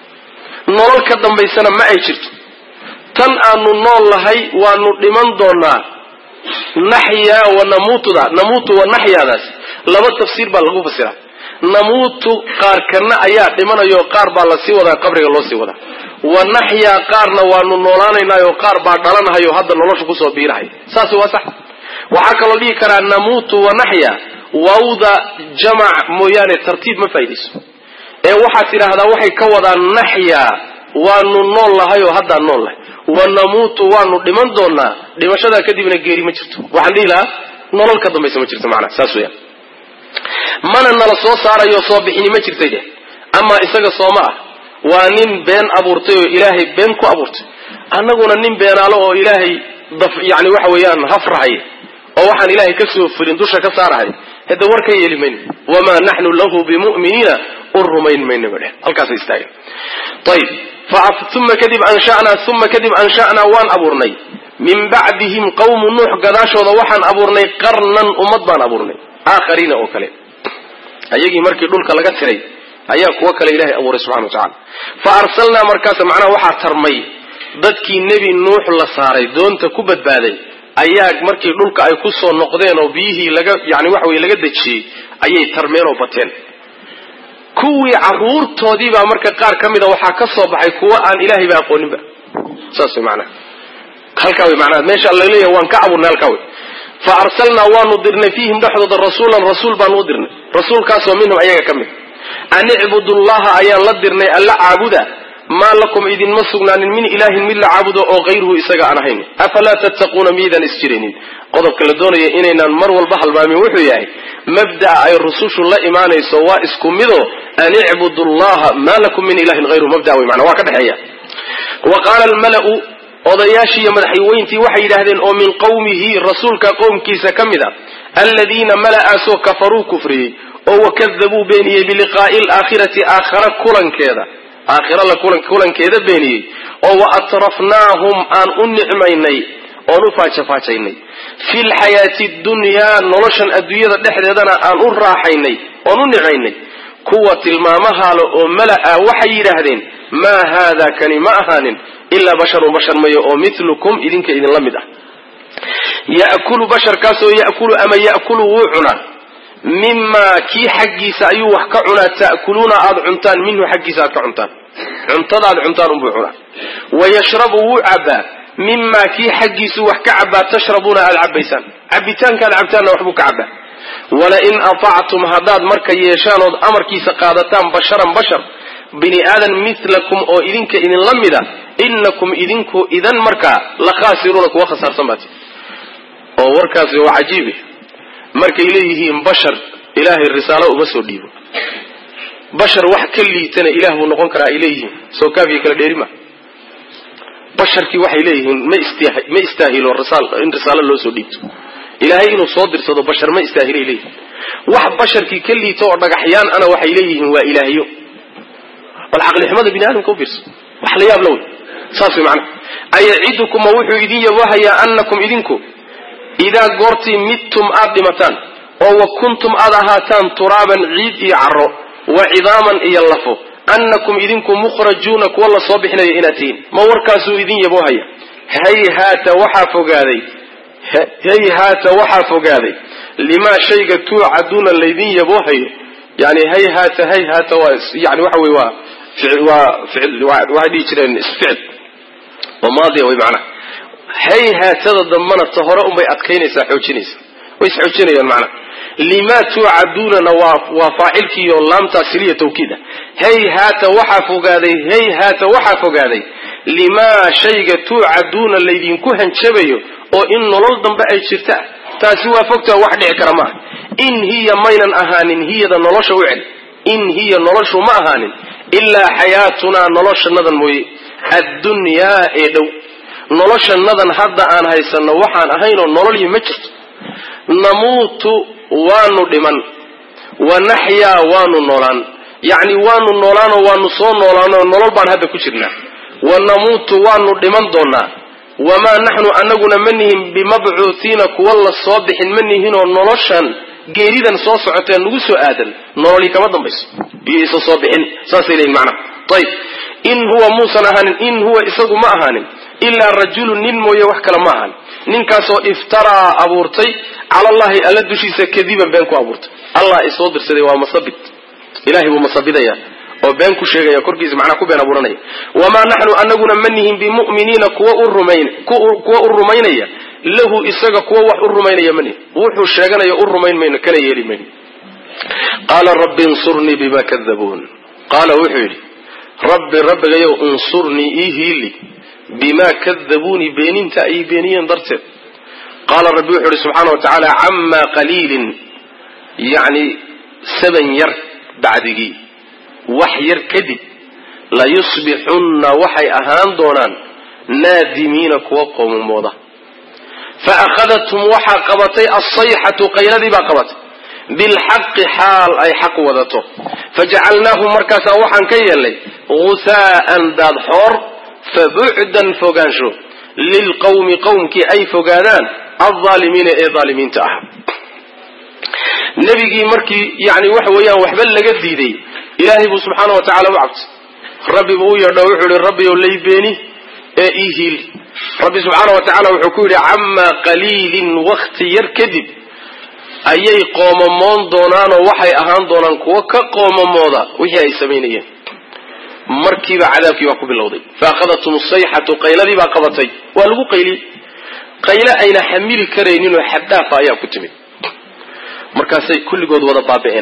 nolol ka dambaysana ma ay jirto tan aanu nool lahay waanu dhiman doonaa naxyaa wa namuutuda namuutu wa naxyaadaas laba tafsiir baa lagu fasiraa namuutu qaar kana ayaa dhimanayo qaar baa lasii wadaa qabriga loo sii wadaa wa naxyaa qaarna waanu noolaanaynaayo qaar baa dhalanahayo hadda nolosha kusoo biirahay saas waa sax waxaa kaloo dhihi karaa namuutu wa naxya wawda jamac mooyaane tartiib ma faa'idayso ee waxaad tidhaahdaa waxay ka wadaan naxyaa waanu nool lahay oo haddaan nool lahay wa namuutu waanu dhiman doonaa dhimashadaa kadibna geeri ma jirto waxaan dhihi lahaa nolol ka dambaysa ma jirto macnaa saas weyaan mana nala soo saarayo soo bixini ma jirtay dheh amaa isaga sooma ah waa nin been abuurtay oo ilaahay been ku abuurtay annaguna nin beenaalo oo ilaahay yani waxa weeyaan hafrahay oo waxaan ilaahay ka soo fulin dusha ka saarahay hade war ka yeeli mayno wamaa naxnu lahu bimu'miniina u rumayn mayno ba dheh halkaasa istaageen ayib uma kadib anshanaa uma kadib ansha'naa waan abuurnay min bacdihim qawmu nuux gadaashooda waxaan abuurnay qarnan ummad baan abuurnay aakhariina oo kale ayagii markii dhulka laga tiray ayaa kuwo kale ilahay abuuray subxana wa tacala fa arsalnaa markaas macnaha waxaa tarmay dadkii nebi nuux la saaray doonta ku badbaaday ayaa markii dhulka ay ku soo noqdeen oo biyihii laga yani waxa weye laga dejiyey ayay tarmeen oo bateen kuwii caruurtoodii baa marka qaar ka mida waxaa ka soo baxay kuwo aan ilaahay ba aqooninba saas way macnaha halkaa way macnaha meesha alla leeyahay waan ka abuurnay halkaa way fa arsalnaa waanu dirnay fiihim dhexdooda rasuulan rasuul baanu u dirnay rasuulkaasoo minhum ayaga ka mid an icbudu llaha ayaan la dirnay alla caabuda maa lakum idinma sugnaanin min ilaahin mid la caabudo oo hayruhu isaga aan ahayn afalaa tattaquuna miydaan isjiraynin qodobka la doonaya inaynaan mar walba halmaamin wuxuu yahay mabda'a ay rusushu la imaanayso waa isku mido an icbudu llaha maa lakum min ilahin hayruhu mabda wey mana waa ka dhexeeya wa qaala almala'u odayaashii iyo madaxweyntii waxay yidhaahdeen oo min qawmihi rasuulka qowmkiisa ka mid a aladiina mala'aasoo kafaruu kufriyey oo wakadabuu beeniyey biliqaa'i alaakhirati aakhara kulankeeda aakhira la kulankeeda beeniyey oo wa atrafnaahum aan u nicmaynay oon u faajafaajaynay fi lxayaati dunyaa noloshan adduunyada dhexdeedana aan u raaxaynay oon u nicmaynay kuwa tilmaamahaale oo mala-a waxay yidhaahdeen maa haada kani ma ahaanin ilaa basharun bashar mayo oo milukum idinka idinla mid ah ya'kulu basharkaasoo ya'kulu ama ya'kulu wuu cunaa mimaa kii xaggiisa ayuu wax ka cunaa ta'kuluuna aada cuntaan minhu xaggiisa aad ka cuntaan cuntada aad cuntaan unbuu cunaa wayashrabu wuu cabbaa mimaa kii xaggiisu wax ka cabbaa tashrabuuna aada cabbaysaan cabbitaankaad cabtaanna waxbuu ka cabbaa walain atactum haddaad marka yeeshaan ood amarkiisa qaadataan basharan bashar bini aadan milakum oo idinka idinla mida inakum idinku idan markaa la khaasiruuna kuwa khasaarsan baati oo warkaasi waa cajiibi markay leeyihiin bashar ilaahay risaalo uma soo dhiibo bashar wax ka liitana ilaah buu noqon karaa ay leeyihiin soo kaafiya kala dheerima basharkii waxay leeyihiin ma istaahilo in risaalo loo soo dhiibto ilaahay inuu soo dirsado bashar ma istaahilay leeyihin wax basharkii ka liito oo dhagaxyaan ana waxay leeyihiin waa ilaahyo bal caqlixumada bini aadamka u fiirsa wax la yaab la wey saas way macnaha ayacidukuma wuxuu idin yabahayaa annakum idinku idaa goortii midtum aad dhimataan oo wa kuntum aad ahaataan turaaban ciid iyo caro wa cidaaman iyo lafo annakum idinku mukhrajuuna kuwa la soo bixinayo inaad tihiin ma warkaasuu idin yaboohaya hayhaata waxaa fogaaday hayhaata waxaa fogaaday limaa shayga tuucaduuna laydin yaboohayo yani hayhaata hayhaata waa yani waxa wey waa waa waxay dhihi jireen isficil oo maadiya way macnaha hayhaatada dambana ta hore unbay adkaynaysaa xoojinaysa way isxoojinayaan macnaha limaa tuucaduunana waa waa faacilkiiyo laamtaa siliya tawkiid ah hayhaata waxaa fogaaday hayhaata waxaa fogaaday limaa shayga tuucaduuna laydinku hanjabayo oo in nolol dambe ay jirta taasi waa fogtaa wax dhici kara maaha in hiya maynan ahaanin hiyada nolosha u cel in hiya noloshu ma ahaanin ilaa xayaatunaa noloshanadan mooye addunyaa ee dhow noloshanadan hadda aan haysanno waxaan ahaynoo nololyi ma jirto namuutu waanu dhiman wa naxyaa waanu noolaan yacni waanu noolaanoo waanu soo noolaanoo nolol baan hadda ku jirnaa wa namuutu waanu dhiman doonaa wamaa naxnu anaguna ma nihin bimabcuuhiina kuwa la soo bixin ma nihinoo noloshan geeridan soo socotee nagu soo aadan nololii kama dambayso iyo isa soo bixin saasay leeyihin macnaha ayib in huwa muusan ahaanin in huwa isagu ma ahaanin ilaa rajulun nin mooye wax kale ma ahan ninkaasoo iftaraa abuurtay cala allahi alla dushiisa kadiban been ku abuurtay allah isoo dirsaday waa masabid ilahay buu masabidaya oo been ku sheegaya korkiisa macnaa ku been abuuranaya wamaa naxnu anaguna ma nihin bimu'miniina kuwa u rumayn kuwa u rumaynaya lahu isaga kuwa wax u rumaynaya ma nihin wuxuu sheeganaya u rumayn mayno kana yeeli mayno qaala rabbi insurnii bima kadabuun qaala wuxuu yidhi rabbi rabbigayow insurnii ii hiili bimaa kadabuuni beeninta ay beeniyeen darteed qaala rabbi wuxuu yidhi subxaana wa tacaala camaa qaliilin yacni saban yar bacdigii wax yar kadib layusbixunna waxay ahaan doonaan naadimiina kuwa qoomamooda fa akhadathum waxaa qabatay alsayxatu qayladii baa qabatay bilxaqi xaal ay xaq wadato fajacalnaahum markaasaa waxaan ka yeelnay gusaa'an daadxoor fabucdan fogaansho lilqawmi qowmkii ay fogaadaan alaalimiina ee aalimiinta ah nebigii markii yani waxa weeyaan waxba laga diiday ilaahay buu subxaana wa tacala u cabtay rabbi buu u yeedho wuxuu yihi rabbi ow lay beeni ee ii hiil rabbi subxaana wa tacala wuxuu ku yidhi camaa qaliilin wakti yar kadib ayay qoomamoon doonaanoo waxay ahaan doonaan kuwo ka qoomamooda wixii ay samaynayeen markiiba cadaabkii baa ku bilowday fa akhadathum sayxatu qayladii baa qabatay waa lagu qayliyey qayle ayna xamili karayninoo xaddaafa ayaa ku timid markaasay kulligood wada baaba'een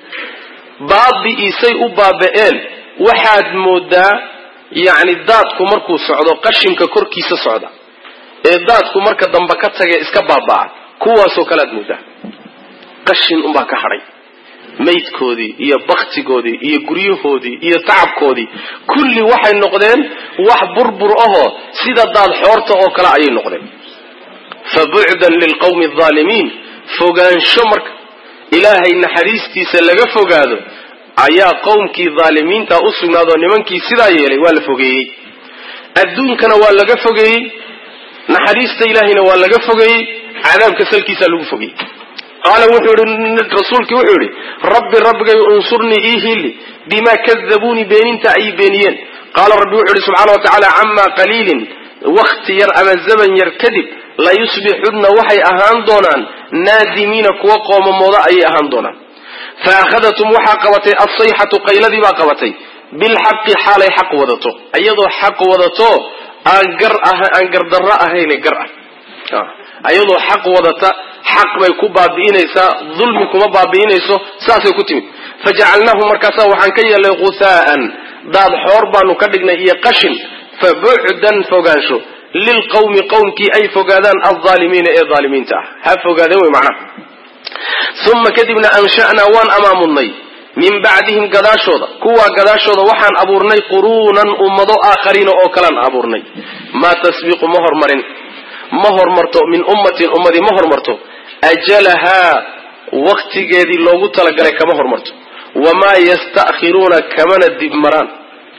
baabi'iisay u baaba'een waxaad moodaa yacni daadku markuu socdo qashinka korkiisa socda ee daadku marka dambe ka tagae iska baaba'a kuwaasoo kale aad moodaa qashin unbaa ka hadhay maydkoodii iyo baktigoodii iyo guryahoodii iyo tacabkoodii kulli waxay noqdeen wax burbur ahoo sida daad xoorta oo kale ayay noqdeen fa bucdan lilqawmi alaalimiin fogaansho marka ilaahay naxariistiisa laga fogaado ayaa qowmkii dhaalimiinta u sugnaadoo nimankii sidaa yeelay waa la fogeeyey adduunkana waa laga fogeeyey naxariista ilaahayna waa laga fogeeyey cadaabka salkiisaa lagu fogeeyey qaala wuxuu yihi rasuulkii wuxuu yihi rabbi rabbigay unsurnii ii hiili bimaa kadabuunii beeninta ay beeniyeen qaala rabbi wuxuu yihi subxaana wa tacaala camaa qaliilin wakti yar ama zaman yar kadib layusbixunna waxay ahaan doonaan naadimiina kuwa qoomamooda ayay ahaan doonaan fa akhadatum waxaa qabatay alsayxatu qayladii baa qabatay bilxaqi xaalay xaq wadato iyadoo xaq wadato aan gar ah aan gardarro ahayne gar ah ayadoo xaq wadata xaq bay ku baabi'inaysaa dulmi kuma baabi'inayso saasay ku timid fajacalnaahu markaasa waxaan ka yeelnay gusaa'an daad xoor baanu ka dhignay iyo qashin fa bucdan fogaansho lilqawmi qowmkii ay fogaadaan alaalimiina ee aalimiinta ah ha fogaadeen wey macnaha uma kadibna ansha'naa waan amaamudnay min bacdihim gadaashooda kuwaa gadaashooda waxaan abuurnay quruunan ummado aakhariina oo kalaan abuurnay maa tasbiqu ma hormarin ma hormarto min ummatin ummadii ma hormarto ajalahaa waktigeedii loogu talagalay kama hormarto wamaa yasta'khiruuna kamana dib maraan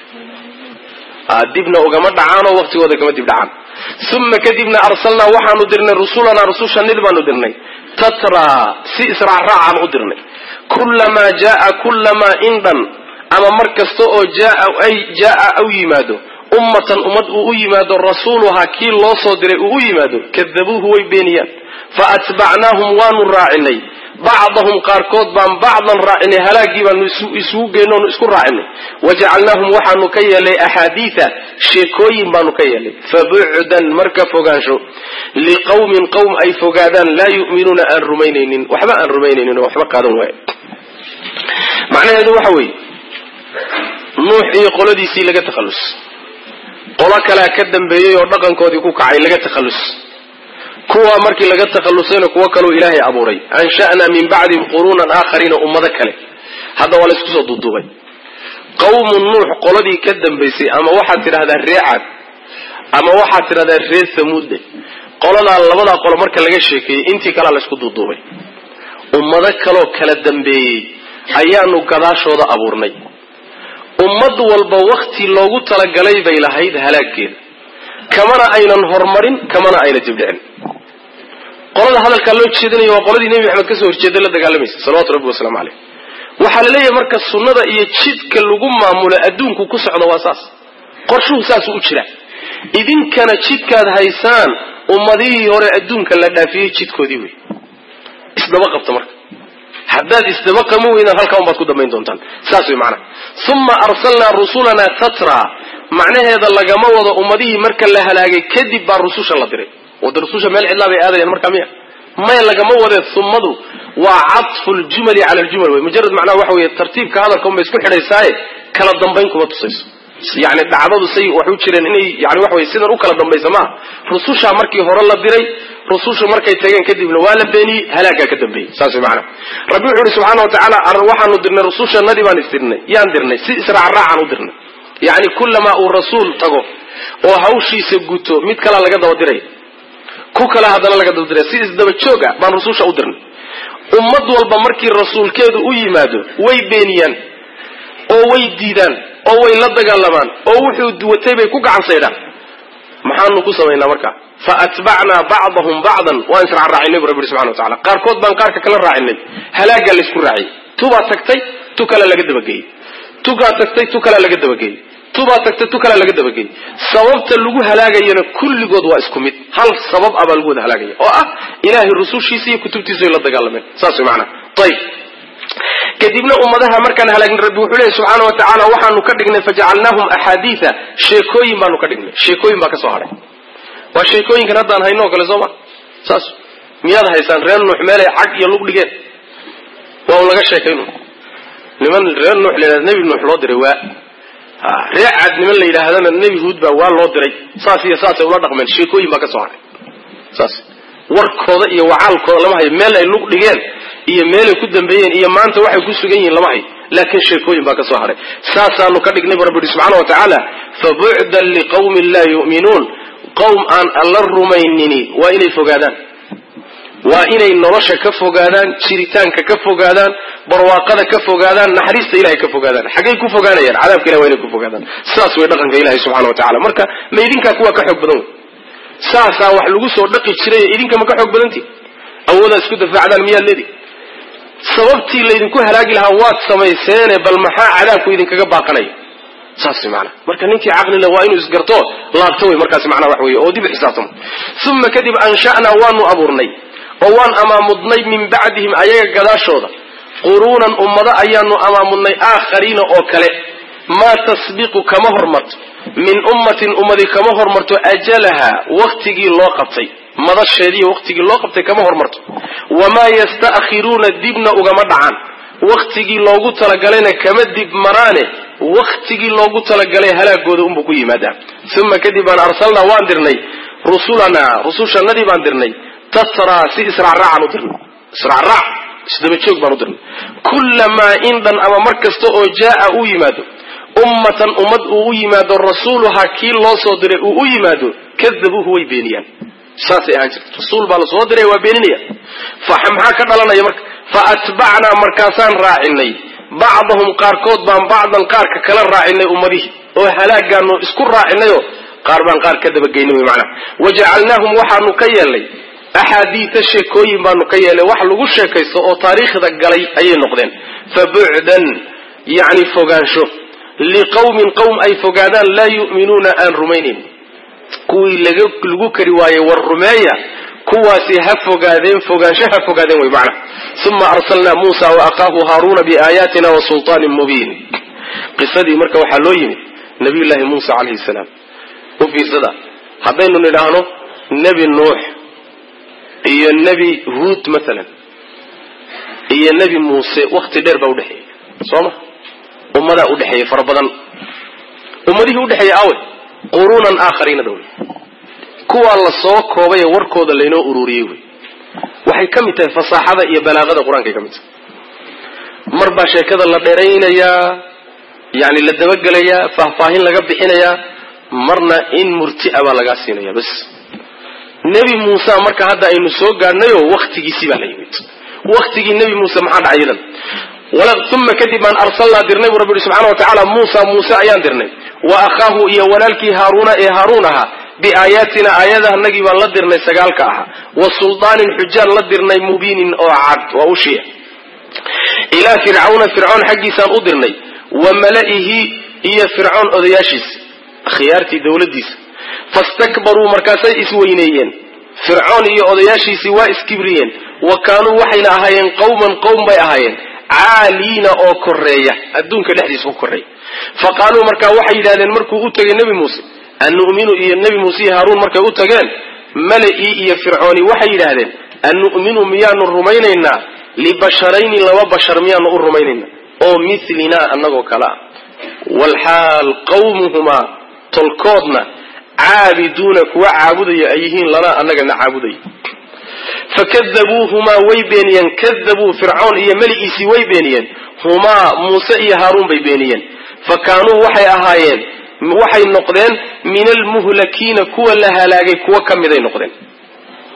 dibna ugama dhacaanoo waktigooda kama dib dhacaan uma kadibna arsalnaa waxaanu dirnay rusulanaa rusushanid baanu dirnay tatraa si israacraacaan u dirnay kullamaa jaaa kullamaa indhan ama mar kasta oo jaaa jaaa u yimaado ummatan ummad uu u yimaado rasuuluhaa kii loo soo diray uu u yimaado kadabuuhu way beeniyaan fa atbacnaahum waanu raacinay bacdahum qaarkood baan bacdan raacinay halaagii baanu isugu geynoonu isku raacinay wajacalnaahum waxaanu ka yeelay axaadiida sheekooyin baanu ka yeelay fabucdan marka fogaansho liqawmin qowm ay fogaadaan laa yu'minuuna aan rumaynaynin waxba aan rumaynaynin oo waxba qaadan waaya macnaheedu waxa weeye nuux iyo qoladiisii laga takhallus qolo kalea ka dambeeyey oo dhaqankoodii ku kacay laga takhallus kuwa markii laga takhallusayna kuwo kaleu ilaahay abuuray ansha'naa min bacdihim quruunan aakhariina ummado kale hadda waa laysku soo duuduubay qawmu nuux qoladii ka dambaysay ama waxaad tidhahdaa ree caad ama waxaad tidhahdaa ree samuudde qoladaa labadaa qolo marka laga sheekeeyey intii kalea laysku duuduubay ummado kaloo kala dambeeyey ayaanu gadaashooda abuurnay ummad walba wakti loogu talagalay bay lahayd halaaggeeda kamana aynan horumarin kamana ayna dibdhicin qolada hadalkaa loo jeedinaya waa qoladii nebi maxamed kasoo horjeeday la dagaalamaysa salawatu rabbi wasalaamu caleyh waxaa la leeyahay marka sunnada iyo jidka lagu maamulo adduunku ku socda waa saas qorshuhu saasuu u jira idinkana jidkaad haysaan ummadihii hore adduunka la dhaafiyey jidkoodii wey isdaba qabta marka haddaad isdaba qama weydaan halkaa unbaad ku dambayn doontaan saas way macnaha uma arsalnaa rusulanaa tatra macnaheeda lagama wado ummadihii marka la halaagay kadib baa rususha la diray wada rususha meel cidlaa bay aadayaan markaa miya maya lagama wadee ummadu waa cadfu ljumali cala aljumal wey mujarad macnaha waxa weye tartiibka hadalka unbay isku xidhaysaaye kala dambayn kuma tusayso yani dhacdadu say waxu jireen inay yani waxa wey sidan u kala dambaysa maaha rusushaa markii hore la diray rusushu markay tageen kadibna waa la beeniyey halaagaa ka dambeeyey saas way macnaha rabbi wuxuu ihi subxaana wa tacaala waxaanu dirnay rusushanadii baan isdirnay yaan dirnay si israacraacaan u dirnay yacni kullamaa uu rasuul tago oo hawshiisa guto mid kalaa laga daba diraya ku kale haddana laga dabadiray si isdaba joog ah baan rususha u dirnay ummad walba markii rasuulkeedu u yimaado way beeniyaan oo way diidaan oo way la dagaalamaan oo wuxuu watay bay ku gacan saydhaan maxaanu ku samaynaa marka fa atbacnaa bacdahum bacdan waan israacraacinay bu rabbi subxana wa tacala qaarkood baan qaarka kala raacinay halaagaa laysku raaciyey tubaa tagtay tu kale laga dabageeyey tugaa tagtay tu kale laga dabageeyey tubaa tagtay tu kale laga dabageeyey sababta lagu halaagayana kulligood waa isku mid hal sabab ah baa lagu wada halaagaya oo ah ilaahay rusushiisa iyo kutubtiisa ay la dagaalameen saas way macanaha ayib kadibna ummadaha markaan halaagin rabbi wuxuu leeyahy subxaana wa tacaala waxaanu ka dhignay fajacalnaahum axaadiida sheekooyin baanu ka dhignay sheekooyin baa ka soo hadhay waa sheekooyinkan haddaan hayno o kale soo ma saas miyaad haysaan reer nuux meelay cag iyo lug dhigeen waa un laga sheekaynu niman reer nuux la yidhahda nebi nuux loo diray waa reer cad niman la yidhaahdana nebi huud baa waa loo diray saas iyo saasay ula dhaqmeen sheekooyin baa ka soo hadhay saas warkooda iyo wacaalkooda lama hayo meel ay lug dhigeen iyo meelay ku dambeeyeen iyo maanta waxay ku sugan yihiin lama hayo laakiin sheekooyin baa ka soo hadhay saasaanu ka dhignay bu rabbi yihi subxana wa tacaala fabucdan liqawmin laa yu'minuun qowm aan alla rumaynini waa inay fogaadaan waa inay nolosha ka fogaadaan jiritaanka ka fogaadaan barwaaqada ka fogaadaan naxariista ilahay ka fogaadaan xaggay ku fogaanayaan cadaabka ilahi waa inay ku fogaadaan saas way dhaqanka ilahi subxana wa tacala marka ma idinkaa kuwa ka xoog badan wey saasaa wax lagu soo dhaqi jiray idinka ma ka xoog badantii awoodaa isku dafaacdaan miyaad leedi sababtii laydinku halaagi lahaa waad samayseene bal maxaa cadaabku idinkaga baaqanaya saas maana marka ninkii caqlile waa inuu isgarto laabto wey markaas macnaa wax wey oo dib xisaabtamo uma kadib ansha'naa waanu abuurnay oo waan amaamudnay min bacdihim ayaga gadaashooda quruunan ummado ayaanu amaamudnay aakhariina oo kale maa tasbiqu kama hormarto min ummatin ummadi kama hormarto ajalaha waktigii loo qabtay madasheediiy waktigii loo qabtay kama hormarto wamaa yasta'khiruuna dibna ugama dhacaan waktigii loogu talagalayna kama dib maraane waktigii loogu talagalay halaagooda unbuu ku yimaadaa uma kadib baan arsalnaa waan dirnay rusulanaa rusushannadii baan dirnay tatraa si israacraacaan u dirnay israacraac isdaba joog baan u dirnay kullamaa indhan ama mar kasta oo jaa'a uu yimaado ummatan ummad uu u yimaado rasuuluhaa kii loo soo diray uu u yimaado kadabuuhu way beeniyaan saasay ahaan jirta rasuul baa la soo diray waa beeninaya maxaa ka dhalanaya marka fa atbacnaa markaasaan raacinay bacdahum qaarkood baan bacdan qaarka kala raacinay ummadihii oo halaagaanu isku raacinayoo qaar baan qaar ka dabageynay wy macnaha wajacalnaahum waxaanu ka yeelnay axaadiida sheekooyin baanu ka yeelnay wax lagu sheekaysto oo taariikhda galay ayay noqdeen fa bucdan yacni fogaansho liqawmin qowm ay fogaadaan laa yu'minuuna aan rumaynayn kuwii lagu kari waayey war rumeeya kuwaasi ha fogaadeen fogaansho ha fogaadeen way macna uma arsalnaa muusa wa akhaahu haaruuna biaayaatina wa sulطaanin mubiin qisadii marka waxaa loo yimid nabiyullaahi muusa calayhi salaam u fiirsada haddaynu nidhaahno nebi nuux iyo nebi huud maalan iyo nebi muuse wakti dheer baa udhexeeyey soo ma ummadaa udhexeeyey fara badan ummadihii udhexeeyey awe quruunan aakhariina dhow kuwaa la soo koobay ee warkooda laynoo ururiyey wey waxay ka mid tahay fasaaxada iyo balaaqada qur-aankay ka mid tahay mar baa sheekada la dheeraynayaa yani la dabagelayaa faahfaahin laga bixinayaa marna in murtia baa lagaa siinaya bas nebi muuse marka hadda aynu soo gaadhnayoo waktigiisii baa la yimid waktigii nebi muuse maxaa dhacay idan uma kadib baan arsalnaa dirnay buu rabbi yihi subxana wa tacaala muusa muuse ayaan dirnay wa akhaahu iyo walaalkii haaruuna ee haaruun ahaa biaayaatina aayadahanagii baan la dirnay sagaalka ahaa wa suldaanin xujaan la dirnay mubiinin oo cad waa ushiya ilaa fircawna fircoon xaggiisaan u dirnay wa mala'ihi iyo fircoon odayaashiisa khiyaartii dowladdiisa fastakbaruu markaasay isweyneeyeen fircoon iyo odayaashiisii waa iskibriyeen wa kaanuu waxayna ahaayeen qawman qowm bay ahaayeen caaliina oo koreeya adduunka dhexdiisa ku koreeya fa qaaluu markaa waxay yidhahdeen markuu u tegay nebi muuse annu'minu iyo nebi muuse iyo haaruun markay u tageen mala'ii iyo fircooni waxay yidhaahdeen annu'minu miyaanu rumaynaynaa libasharayni laba bashar miyaanu u rumaynaynaa oo milinaa annagoo kale ah walxaal qawmuhumaa tolkoodna caabiduuna kuwa caabudaya ay yihiin lanaa annagana caabudaya fakadabuuhumaa way beeniyeen kadabuu fircoon iyo meligiisii way beeniyeen humaa muuse iyo haaruun bay beeniyeen fa kaanuu waxay ahaayeen waxay noqdeen min almuhlakiina kuwa la halaagay kuwa ka miday noqdeen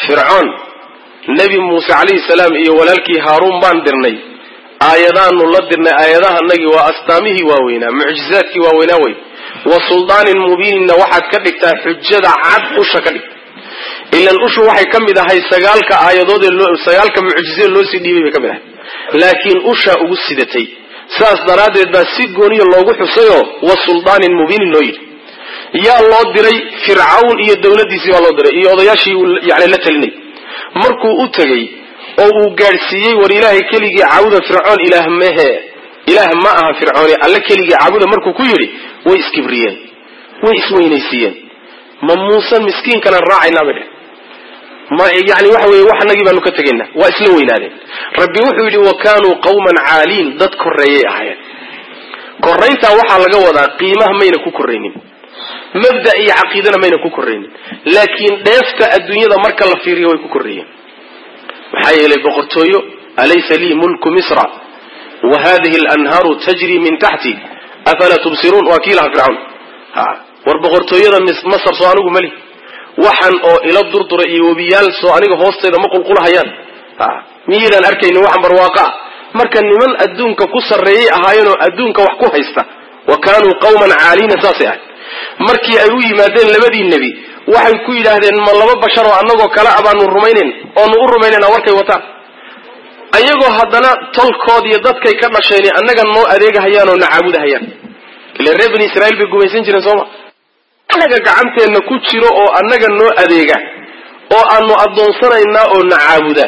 fircoon nebi muuse calayhi salaam iyo walaalkii haaruun baan dirnay aayadaanu la dirnay aayadahanagii waa astaamihii waaweynaa mucjizaadkii waaweynaa wey wa suldaanin mubiininna waxaad ka dhigtaa xujada cad usha ka dhig ilan ushu waxay ka mid ahay sagaalka aayadood ee sagaalka mucjizee loosii dhiibay bay ka mid ahay laakiin ushaa ugu sidatay saas daraaddeed baa si gooniya loogu xusayoo wa suldaanin mubiinin loo yidhi yaa loo diray fircawn iyo dowladdiisii baa loo diray iyo odayaashii yani la talinay markuu u tegey oo uu gaadhsiiyey war ilaahay keligii caabuda fircoon ilaah mehe ilaah ma aha fircooni alle keligii caabuda markuu ku yidhi way iskibriyeen way isweynaysiiyeen ma muusan miskiinkanan raacaynaa bay dheh ma yani waxa weye wax anagii baanu ka tegaynaa waa isla weynaadeen rabbi wuxuu yidhi wa kaanuu qawman caaliin dad korreeyay ahaayeen korrayntaa waxaa laga wadaa qiimaha mayna ku korraynin mabda iyo caqiidana mayna ku korraynin laakiin dheefta adduunyada marka la fiiriyo way ku korreeyeen maxaa yeelay boqortooyo alaysa lii mulku misra wa hadihi alanhaaru tajri min taxti afalaa tubsiruun waa kii laha fircawn war boqortooyada masar soo anigu mali waxan oo ila durdura iyo webiyaal soo aniga hoosteeda ma qulqulahayaan miyaydaan arkaynin waxan barwaaqa marka niman adduunka ku sarreeyay ahaayeenoo adduunka wax ku haysta wa kaanuu qawman caaliina saasay ahay markii ay u yimaadeen labadii nebi waxay ku yidhaahdeen ma laba bashar oo annagoo kale a baanu rumaynayn oonu u rumaynayna warkay wataan ayagoo haddana tolkood iyo dadkay ka dhasheen annaga noo adeegahayaan oo na caabudahayaan ila reer bani israiil bay gumaysan jireen sooma annaga gacanteenna ku jiro oo annaga noo adeega oo aanu addoonsanaynaa oo na caabuda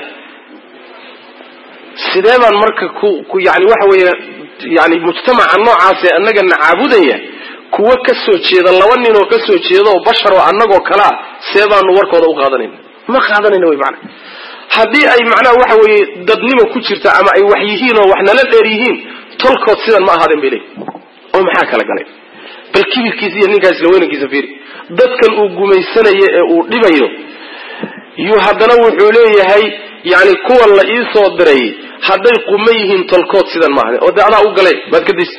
sidee baan marka ku ku yani waxa weeye yani mujtamaca noocaasee annaga na caabudaya kuwa ka soo jeeda laba nin oo ka soo jeeda oo bashar oo annagoo kalea see baanu warkooda u qaadanayna ma qaadanayna wy maana haddii ay macnaha waxa weeye dadnimo ku jirta ama ay wax yihiin oo wax nala dheer yihiin tolkood sidan ma ahaadeen bay leeyihin oo maxaa kala galay bal kibirkiisa iyo ninkaa isla weynankiisa fiiri dadkan uu gumaysanayo ee uu dhibayo yuu haddana wuxuu leeyahay yani kuwan la ii soo diray hadday quma yihiin tolkood sidan ma ahaden oo dee adaa u galay baad ka daysa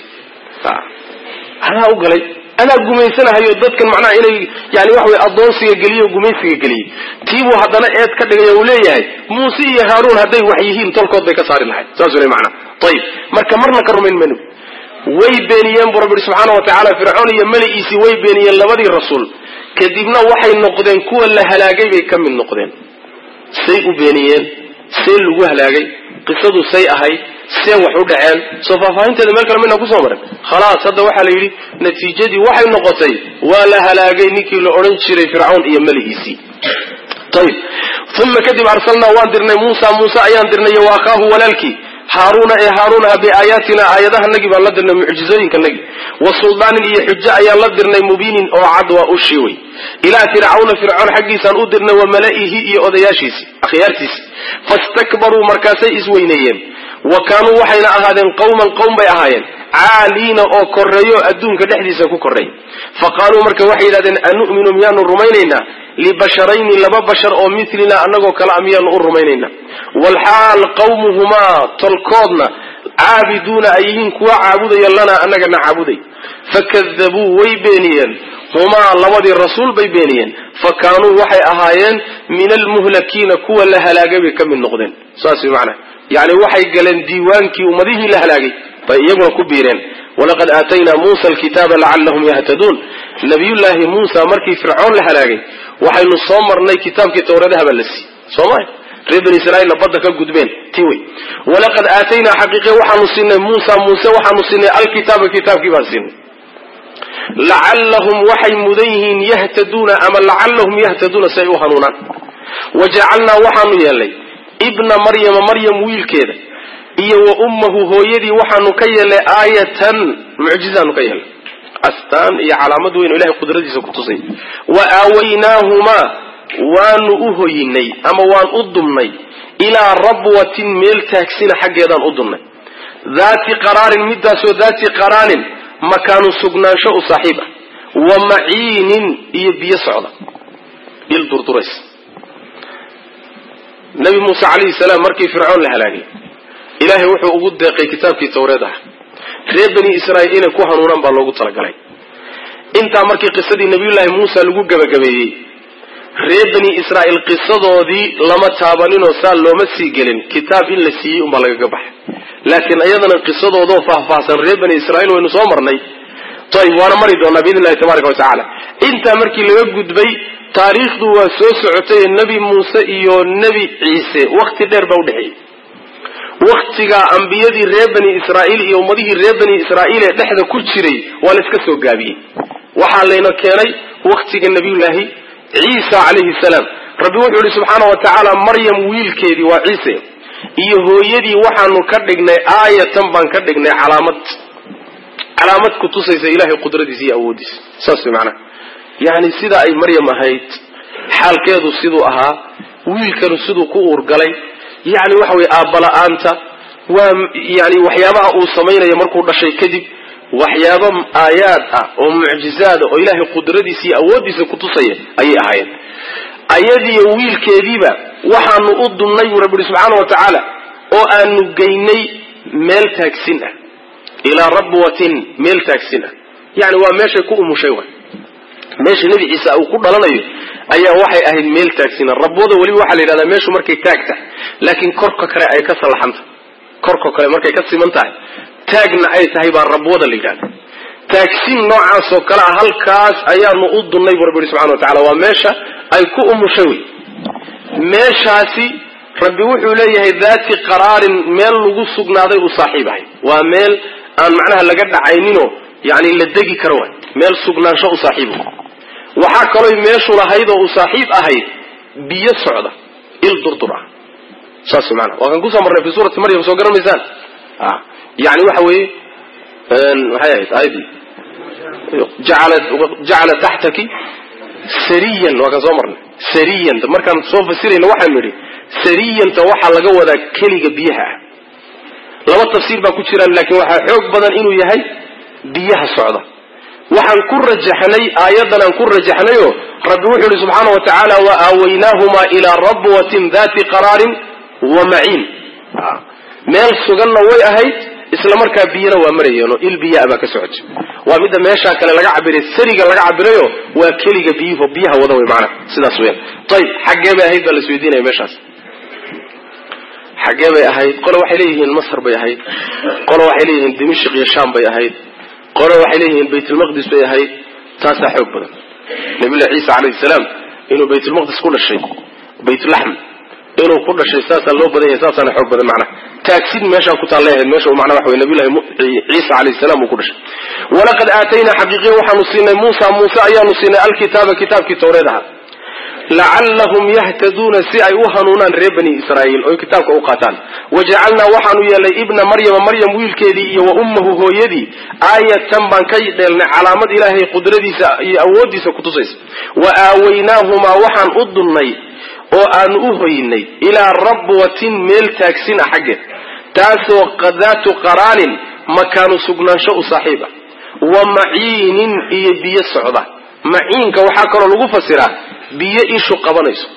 adaa u galay adaa gumaysanahayo dadkan macnaha inay yani waxa wey addoonsiga geliye o gumaysiga geliyey tiibuu haddana eed ka dhigay uu leeyahay muuse iyo haaruun hadday wax yihiin tolkood bay ka saari lahayd saasuu le macnaha ayib marka marna ka rumayn maynu way beeniyeen buu rabbi ihi subxaana wa tacaala fircoon iyo meligiisii way beeniyeen labadii rasuul kadibna waxay noqdeen kuwa la halaagay bay ka mid noqdeen say u beeniyeen see lagu halaagay qisadu say ahayd see wax u dhaceen soo faahfaahinteeda meel kale mayna kusoo marin khalaas hadda waxaa la yidhi natiijadii waxay noqotay waa la halaagay ninkii la odhan jiray fircawn iyo meligiisii ayib uma kadib arsalnaa waan dirnay muusa muuse ayaan dirnay iyo wa akhaahu walaalkii haaruuna ee haaruunaha biaayaatina aayadahanagii baan la dirnay mucjizooyinkanagii wa suldaanin iyo xujo ayaan la dirnay mubiinin oo cad waa ushii wey ilaa fircawna fircoon xaggiisaan u dirnay wa mala'ihi iyo odayaashiisi akhyaartiisi fastakbaruu markaasay isweyneeyeen wa kaanuu waxayna ahaadeen qawman qowm bay ahaayeen caaliina oo korreeyo adduunka dhexdiisa ku korreey fa qaaluu marka waxay yidhahdeen anu'minu miyaanu rumaynaynaa libasharayni laba bashar oo milinaa annagoo kale a miyaanu u rumaynaynaa walxaal qawmuhumaa tolkoodna caabiduuna ay yihiin kuwa caabudaya lanaa annagana caabuday fakadabuu way beeniyeen humaa labadii rasuul bay beeniyeen fa kaanuu waxay ahaayeen min almuhlakiina kuwa la halaagay bay ka mid noqdeen saas way macnaha yani waxay galeen diiwaankii ummadihii la halaagay bay iyaguna ku biireen walaqad aataynaa muusa alkitaaba lacallahum yahtaduun nabiyullaahi muusa markii fircoon la halaagay waxaynu soo marnay kitaabkii tawradaha baa la siiyey sooma reer bani israiilna badda ka gudbeen ti wey walaqad aataynaa xaqiiqe waxaanu siinay muusa muuse waxaanu siinay alkitaaba kitaabkii baan siinay lacallahum waxay mudan yihiin yahtaduuna ama lacallahum yahtaduuna si ay u hanuunaan wa jacalnaa waxaanu yeelnay ibna maryama maryam wiilkeeda iyo wa ummahu hooyadii waxaanu ka yeelnay aayatan mucjizaanu ka yeelnay astaan iyo calaamad weyn oo ilahay qudradiisa ku tusay wa aawaynaahumaa waanu u hoyinay ama waan u dumnay ilaa rabwatin meel taagsina xaggeedaan u dumnay daati qaraarin midaasoo daati qaraanin makaanu sugnaansho u saaxiib ah wa maciinin iyo biyo socda il durdurays nabi muuse calayhi salaam markii fircoon la halaagay ilaahay wuxuu ugu deeqay kitaabkii tawreed ah reer bani israa'iil inay ku hanuunaan baa loogu talagalay intaa markii qisadii nabiyullaahi muusa lagu gebagabeeyey reer bani israa'iil qisadoodii lama taabaninoo saa looma sii gelin kitaab in la siiyey unbaa lagaga baxay laakiin iyadana qisadoodoo faahfaahsan reer bani israiil waynu soo marnay ayb waana mari doonaa biidn illahi tabaraka watacaala intaa markii laga gudbay taariikhdu waa soo socotay nebi muuse iyo nebi ciise wakti dheer baa udhexeeyey waktigaa ambiyadii reer bani israa'iil iyo ummadihii reer bani israa'iil ee dhexda ku jiray waa la iska soo gaabiyey waxaa layna keenay waktiga nabiyullaahi ciisa calayhi salaam rabbi wuxuu yihi subxaana wa tacaala maryam wiilkeedii waa ciise iyo hooyadii waxaanu ka dhignay aayatan baan ka dhignay calaamad calaamad ku tusaysa ilahay qudradiisa iyo awooddiisa saas way macnaha yacni sida ay maryam ahayd xaalkeedu siduu ahaa wiilkanu siduu ku uurgalay yacni waxa weye aabbala-aanta waa yani waxyaabaha uu samaynayo markuu dhashay kadib waxyaaba aayaad ah oo mucjizaada oo ilaahay qudradiisa iyo awooddiisa kutusaya ayay ahaayeen ayadiiyo wiilkeediiba waxaanu u dunnay buu rabbi ihi subxaana wa tacaala oo aanu geynay meel taagsin ah ilaa rabwatin meel taagsin ah yani waa meeshay ku umushay wa meesha nebi ciise uu ku dhalanayo ayaa waxay ahayd meel taagsina rabwada weliba waxaa la yidhahdaa meeshu markay taagta laakiin korka kale ay ka sallaxanta korka kale markay ka siman tahay taagna ay tahay baa rabwada la yidhahda taagsin noocaasoo kale ah halkaas ayaanu u dunnay buu rabbi ihi subxana wa tacala waa meesha ay ku umushay wey meeshaasi rabbi wuxuu leeyahay daati qaraarin meel lagu sugnaaday u saaxiib ahay waa meel aan macnaha laga dhacayninoo yani la degi karo waay meel sugnaansho u saaxiib waxaa kalooy meeshu lahayd oo u saaxiib ahayd biyo socda il durdur ah saas maana waa kan kusoo marnay fi suurati maryam soo garan maysaan yani waxa weeye maxay ahayd aayadii jacala taxtaki sariyan waa kan soo marnay sariyanta markaan soo fasirayna waxaanu nidhi sariyanta waxaa laga wadaa keliga biyaha ah laba tafsiir baa ku jiraan laakiin waxaa xoog badan inuu yahay biyaha socda waxaan ku rajaxnay aayadan aan ku rajaxnayo rabbi wuxuu ihi subxaana wa tacaala wa aawaynaahumaa ilaa rabwatin dati qaraarin wa maciin meel suganna way ahayd isla markaa biyana waa marayeenoo il biyaa baa ka socotay waa midda meeshaa kale laga cabiray sariga laga cabirayo waa keliga biyuhu biyaha wada wey maanaa sidaas weyaan ayib xaggee bay ahayd baa la isweydiinaya meeshaas xaggee bay ahayd qole waxay leeyihiin masr bay ahayd qole waxay leeyihiin dimashq iyo sham bay ahayd qole waxay leeyihiin baytulmaqdis bay ahayd taasaa xoog badan nabillahi ciisa calayhi salaam inuu baytulmaqdis ku dhashay baytulaxm inuu ku dhashay saasaa loo badan yahay saasaana xoog badan macnaha taagsin meeshaa ku taallay ahayd meesha macnaha waxa wey nabiyullahi ciisa calayhi salaam uu ku dhashay walaqad aataynaa xaqiiqiya waxaanu siinay muusa muuse ayaanu siinay alkitaaba kitaabkii towreed ahaa lacallahum yahtaduuna si ay u hanuunaan reer bani israa'iil oy kitaabka u qaataan wajacalnaa waxaanu yeelnay ibna maryama maryam wiilkeedii iyo wa ummahu hooyadii aayatan baan ka dheelnay calaamad ilaahay qudradiisa iyo awooddiisa kutusaysa wa aawaynaahumaa waxaan u dunnay oo aanu u hoynay ilaa rabwatin meel taagsin ah xaggeed taasoo daatu qaraanin makaanu sugnaansho u saaxiib ah wa maciinin iyo biyo socda maciinka waxaa kaloo lagu fasiraa biyo ishu qabanayso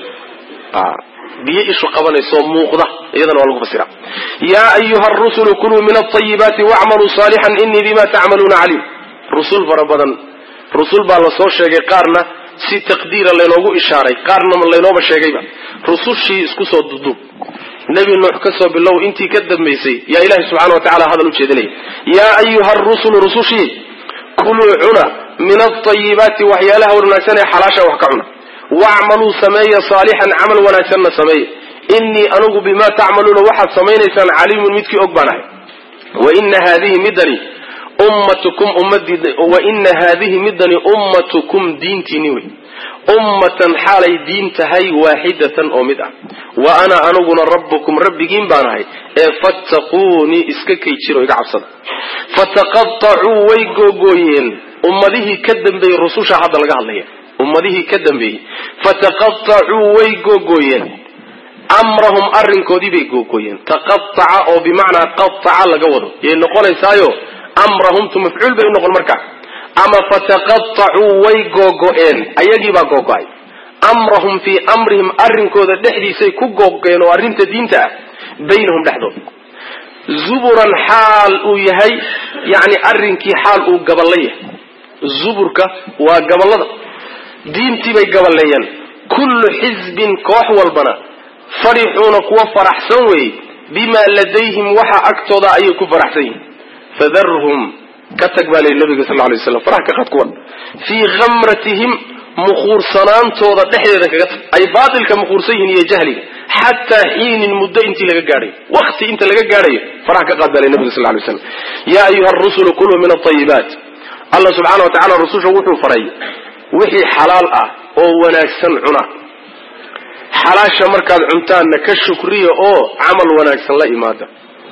biyo ishu qabanayso muuqda iyadana waa lagu fasira yaa ayuha rusulu kuluu min alayibaati wacmaluu saalixan inii bima tacmaluuna caliim rusul fara badan rusul baa lasoo sheegay qaarna si taqdiira laynoogu ishaaray qaarna laynooba sheegayba rusushii isku soo duduub nebi nuux ka soo bilow intii ka dambaysay yaa ilahi subxana wa tacala hadal u jeedinaya yaa ayuha rusulu rusushii kuluu cuna min alayibaati waxyaalaha wanaagsan ee xalaasha wax ka cuna wacmaluu sameeya saalixan camal wanaagsanna sameeya inii anugu bimaa tacmaluuna waxaad samaynaysaan caliimun midkii og baan ahay waina haadihi midani ummatukum ummadii waina haadihi midani ummatukum diintiini wey ummatan xaalay diin tahay waaxidatan oo mid ah wa ana aniguna rabbukum rabbigiin baan ahay ee fattaquunii iska kay jiro iga cabsada fataqatacuu way googooyeen ummadihii ka dambeeyey rususha hadda laga hadlaya ummadihii ka dambeeyey fataqatacuu way googooyeen amrahum arrinkoodii bay googooyeen taqataca oo bimacnaa qataca laga wado yay noqonaysaayo amrahumtu mafcuul bay unoqon markaa ama fataqatacuu way googo-een ayagiibaa googo-ay amrahum fii amrihim arrinkooda dhexdiisay ku googo-een oo arrinta diinta ah baynahum dhexdooda zuburan xaal uu yahay yani arrinkii xaal uu gaballa yahay zuburka waa gabalada diintii bay gaballeeyeen kullu xisbin koox walbana farixuuna kuwa faraxsan weeye bimaa ladayhim waxa agtooda ayay ku faraxsan yihin fadarhum ka tag baa layihi nabiga sal lay slam farax ka qad kuwan fii khamratihim mukhuursanaantooda dhexdeeda kaga tag ay baatilka mukhuursan yihiin iyo jahliga xataa xiinin muddo intii laga gaadhayo wakti inta laga gaadhayo farax ka qaad baa layi nabiga sal lay slam yaa ayuha rusulu kuluu min aayibaat allah subxaana wa tacala rususha wuxuu faray wixii xalaal ah oo wanaagsan cuna xalaasha markaad cuntaanna ka shukriya oo camal wanaagsan la imaada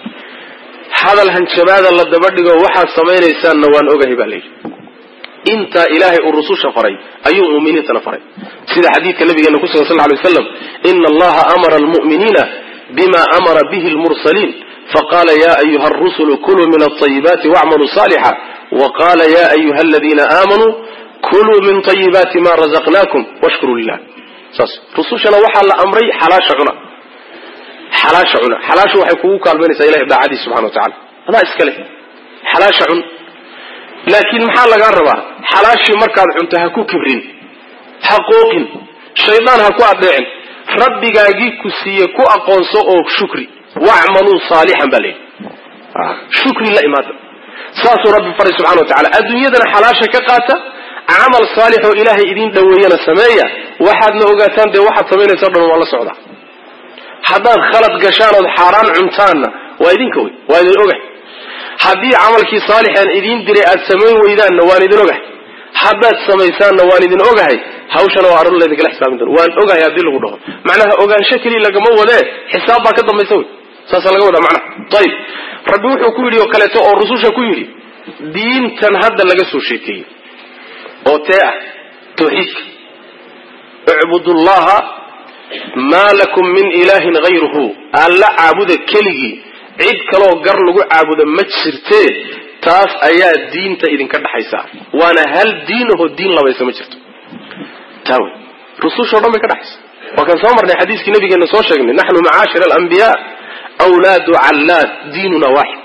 hadal hanjabaada la daba dhigo waxaad samaynaysaanna waan ogahay baa layidhi intaa ilaahay uu rususha faray ayuu muminiintana faray sida xadiidka nabigeena ku sugan sal ly waslam ina allaha amara almu'miniina bima amara bihi lmursaliin faqala ya ayuha arusulu kuluu min alayibaati wacmaluu saalixa waqala ya ayuha aladiina aamanuu kuluu min ayibaati ma razaqnakum washkuruu lilah saas rusushana waxaa la amray xalaasha cuna xalaasha cuna xalaashu waxay kugu kaalmaynaysaa ilahay daacadiis subxana wa tacala adaa iska leh xalaasha cun laakiin maxaa lagaa rabaa xalaashii markaad cunto ha ku kibrin ha qooqin shaydaan ha ku adeecin rabbigaagii ku siiye ku aqoonso oo shukri wacmaluu saalixan baa layidhi shukri la imaada saasuu rabbi faray subxana wa tacala adduunyadana xalaasha ka qaata camal saalix oo ilaahay idiin dhoweeyana sameeya waxaadna ogaataan dee waxaad samaynaysa o dhan waa la socdaa haddaad khalad gashaan ood xaaraan cuntaanna waa idinka wey waa idin ogahay haddii camalkii saalixaan idiin diray aad samayn weydaanna waan idin ogahay haddaad samaysaanna waan idin ogahay hawshana waa arrin laydinkala xisaabin doona waan ogahay haddii lagu dhaho macnaha ogaansho keliya lagama wadee xisaab baa ka dambaysa wey saasaa laga wadaa macnaha ayib rabbi wuxuu ku yidhi oo kaleeto oo rususha ku yidhi diintan hadda laga soo sheekeeyey oo tee ah tawxiidka icbudullaha maa lakum min ilaahin hayruhu alla caabuda keligii cid kaloo gar lagu caabudo ma jirtee taas ayaa diinta idinka dhaxaysa waana hal diinahoo diin labaysa ma jirto taa wey rusushao dhan bay ka dhaxaysa waa kan soo marnay xadiiskii nabigeena soo sheegnay naxnu macaashir alambiyaa wlaadu callaad diinuna waaxid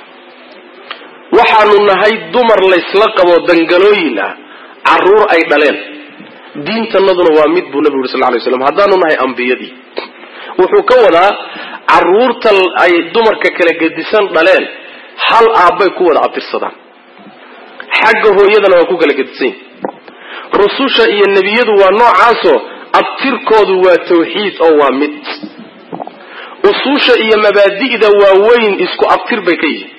waxaanu nahay dumar laysla qabo dangalooyin ah caruur ay dhaleen diintanaduna waa mid buu nabigu yuri sal lay slam haddaanu nahay ambiyadii wuxuu ka wadaa caruurta ay dumarka kala gedisan dhaleen hal aabbay ku wada abtirsadaan xagga hooyadana waa ku kala gedisan yihin rususha iyo nebiyadu waa noocaasoo abtirkoodu waa tawxiid oo waa mid usuusha iyo mabaadi'da waaweyn isku abtir bay ka yihiin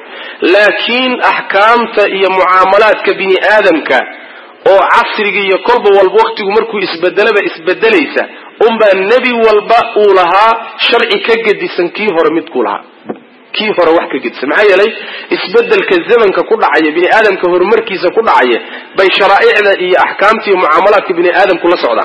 laakiin axkaamta iyo mucaamalaadka bini aadamka oo casriga iyo kolba walba waktigu markuu isbedelaba isbedelaysa unbaa nebi walba uu lahaa sharci ka gedisan kii hore midkuu lahaa kii hore wax ka gedisan maxaa yeelay isbedelka zamanka ku dhacaya bini aadamka horumarkiisa ku dhacaya bay sharaa'icda iyo axkaamta iyo mucaamalaadka bini aadamku la socdaan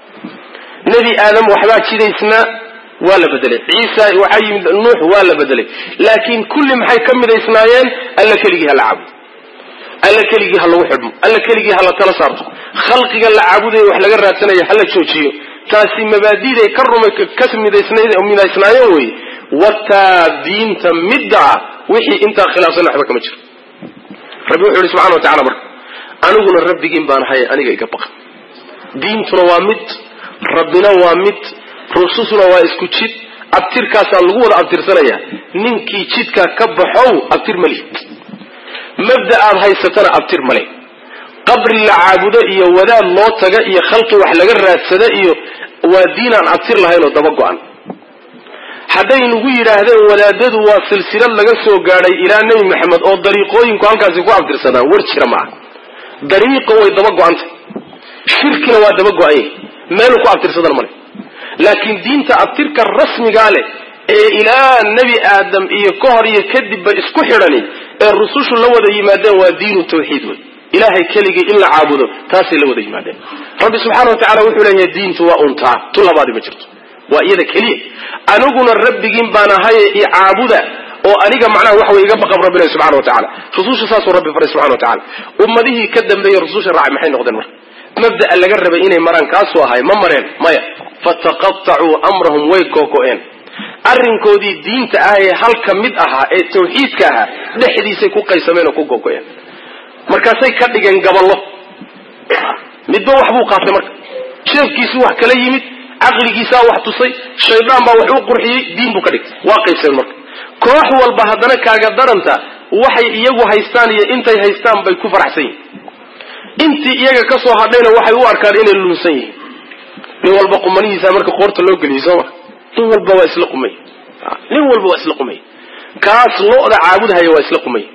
nebi aadam waxbaa jidaysnaa waa la bedelay ciisa waxaa yimid nuux waa la bedelay laakiin kulli maxay ka midaysnaayeen alla keligii ha la caabudo alla keligii ha lagu xidhmo alla keligii ha la tala saarto khalqiga la caabudayo wax laga raadsanayo ha la joojiyo taasi mabaadiday ka rumay ka midaysnaayeen wey wataa diinta midda ah wixii intaa khilaafsan waxba kama jiro rabbi wuxuu yihi subxana wa tacala marka aniguna rabbigiin baan ahay aniga iga baqa diintuna waa mid rabbina waa mid rususuna waa isku jid abtirkaasaa lagu wada abtirsanaya ninkii jidkaa ka baxow abtir ma lihid mabda aad haysatana abtir male qabri la caabudo iyo wadaad loo taga iyo khalqi wax laga raadsada iyo waa diin aan abtir lahayn oo daba go-an hadday nagu yidhaahdeen wadaadadu waa silsilad laga soo gaadhay ilaa nebi maxamed oo dariiqooyinku halkaasi ku abtirsadaan war jira ma aha dariiqa way daba go-antay shirkina waa daba go-anya meeluu ku abtirsadan male laakiin diinta abtirka rasmigaa leh ee ilaa nebi aadam iyo ka hor iyo kadibba isku xidhani ee rusushu la wada yimaadeen waa diinu tawxiid wey ilaahay keligii in la caabudo taasay la wada yimaadeen rabbi subxaana wa tacala wuxuu leeyahay diintu waa untaa tu labaadi ma jirto waa iyada keliya aniguna rabbigiin baan ahaye i caabuda oo aniga macnaha waxa wey iga baqab rabbi ilahi subxana wa tacala rususha saasuu rabbi faray subxana wa tacala ummadihii ka dambeeyey rususha raacay maxay noqdeen marka mabda'a laga rabay inay maraan kaasuu ahay ma mareen maya fataqatacuu amrahum way googo-een arrinkoodii diinta ah ee halka mid ahaa ee tawxiidka ahaa dhexdiisay ku qaysameen oo ku googo-een markaasay ka dhigeen gaballo midba wax buu qaatay marka jeefkiisuu wax kala yimid caqligiisaa wax tusay shaydaan baa wax u qurxiyey diin buu ka dhigtay waa qaybseen marka koox walba haddana kaaga daranta waxay iyagu haystaan iyo intay haystaan bay ku faraxsan yihin intii iyaga ka soo hadhayna waxay u arkaan inay lunsan yihiin nin walba qumanihiisa marka qoorta loo geliyay sooma nin walba waa isla qumay nin walba waa isla qumay kaas lo-da caabudhaya waa isla qumay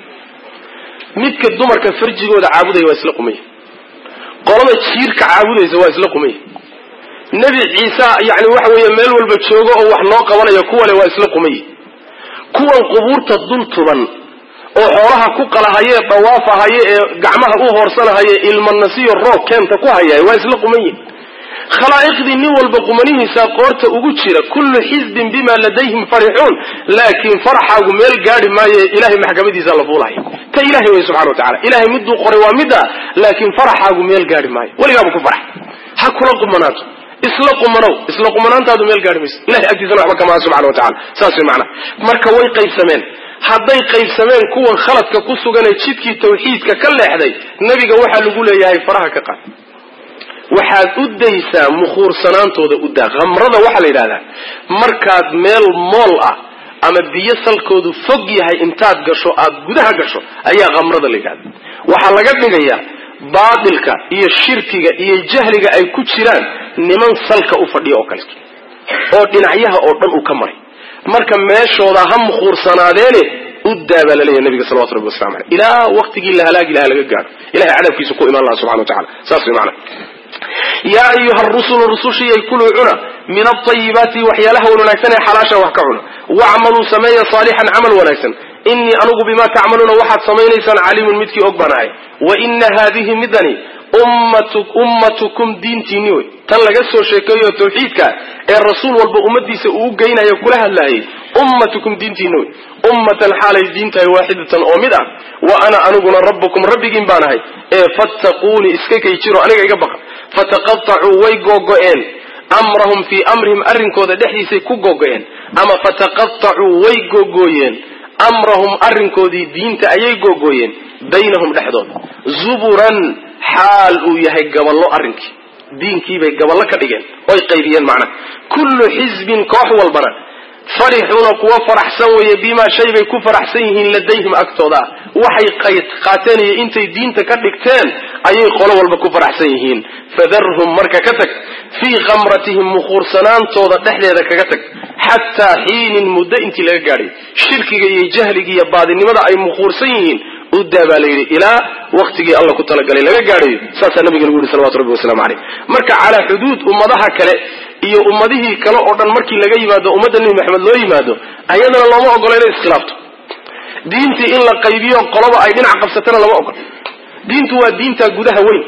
midka dumarka farjigooda caabudaya waa isla qumay qolada jiirka caabudaysa waa isla qumay nebi ciise yani waxa weeye meel walba joogo oo wax noo qabanaya kuwane waa isla qumay kuwan qubuurta dul tuban oo xoolaha ku qalahayee dhawaafahaye ee gacmaha u hoorsanahaye ilmanasiyo roog keenta ku hayaay waa isla quman yihin khalaa'iqdii nin walba qumanihiisa qoorta ugu jira kullu xisbin bima ladayhim farixuun laakiin faraxaagu meel gaadhi maayo ilahay maxkamadiisa la fuulaya ta ilahay wey subxana wa tacala ilahay miduu qoray waa midda laakiin faraxaagu meel gaadhi maayo weligaaba ku farax ha kula qumanaato isla qumanow isla qumanaantaadu meel gaadhi mayso ilahay agtiisana waxba kamaa subxana wa tacala saas way macnaa marka way qaybsameen hadday qaybsameen kuwan khaladka ku suganee jidkii tawxiidka ka leexday nebiga waxaa lagu leeyahay faraha ka qaad waxaad u daysaa mukhuursanaantooda u daa khamrada waxaa la yidhahdaa markaad meel mool ah ama biyo salkoodu fog yahay intaad gasho aad gudaha gasho ayaa khamrada la yidhahda waxaa laga dhigayaa baatilka iyo shirkiga iyo jahliga ay ku jiraan niman salka u fadhiya oo kaleeto oo dhinacyaha oo dhan uu ka maray marka meeshooda ha mukhuursanaadeene u daa baa laleeyahy nabiga salawatu rabbi waslamu aleyh ilaa waqtigii la halaagi lahaa laga gaadho ilahay cadabkiisa ku imaan laha subxana wa tacala saas way macana yaa ayuha rusulu rusushiyay kuluu cuna min aayibaati waxyaalaha wan wanaagsan ee xalaasha wax ka cuna wacmaluu sameeya saalixan camal wanaagsan inii anugu bima tacmaluuna waxaad samaynaysaan caliimun midkii og baan ahay wa ina haadihi midani ummatukum diintiinni wey tan laga soo sheekeeyo tawxiidka ee rasuul walba ummadiisa uu geynayo kula hadlaayay ummatukum diintiinni wey ummatan xaalay diintahay waaxidatan oo mid ah wa ana aniguna rabbukum rabbigiin baan ahay ee fattaquuni iska kay jiro aniga iga baqa fataqatacuu way googo-een amrahum fii amrihim arrinkooda dhexdiisay ku googo-een ama fataqatacuu way googooyeen amrahum arrinkoodii diinta ayay googooyeen baynahum dhexdooda zuburan xaal uu yahay gaballo arrinkii diinkiibay gaballo ka dhigeen oy qaybiyeen macnaha kullu xisbin koox walbana farixuuna kuwa faraxsan weeye bimaa shay bay ku faraxsan yihiin ladayhim agtooda ah waxay qaateen iyo intay diinta ka dhigteen ayay qolo walba ku faraxsan yihiin fadarhum marka ka tag fii khamratihim mukhuursanaantooda dhexdeeda kaga tag xataa xiinin muddo intii laga gaadhay shirkiga iyo jahliga iyo baadinimada ay mukhuursan yihiin u daa baa la yidhi ilaa waktigii alla ku talagalay laga gaadhayo saasaa nabiga lagu yihi salawatu rabbi waslamu caleyh marka calaa xuduud ummadaha kale iyo ummadihii kale oo dhan markii laga yimaado ummadda nebi maxamed loo yimaado ayadana looma ogola inay iskhilaafto diintii in la qaybiyo qoloba ay dhinac qabsatana lama ogola diintu waa diinta gudaha weyn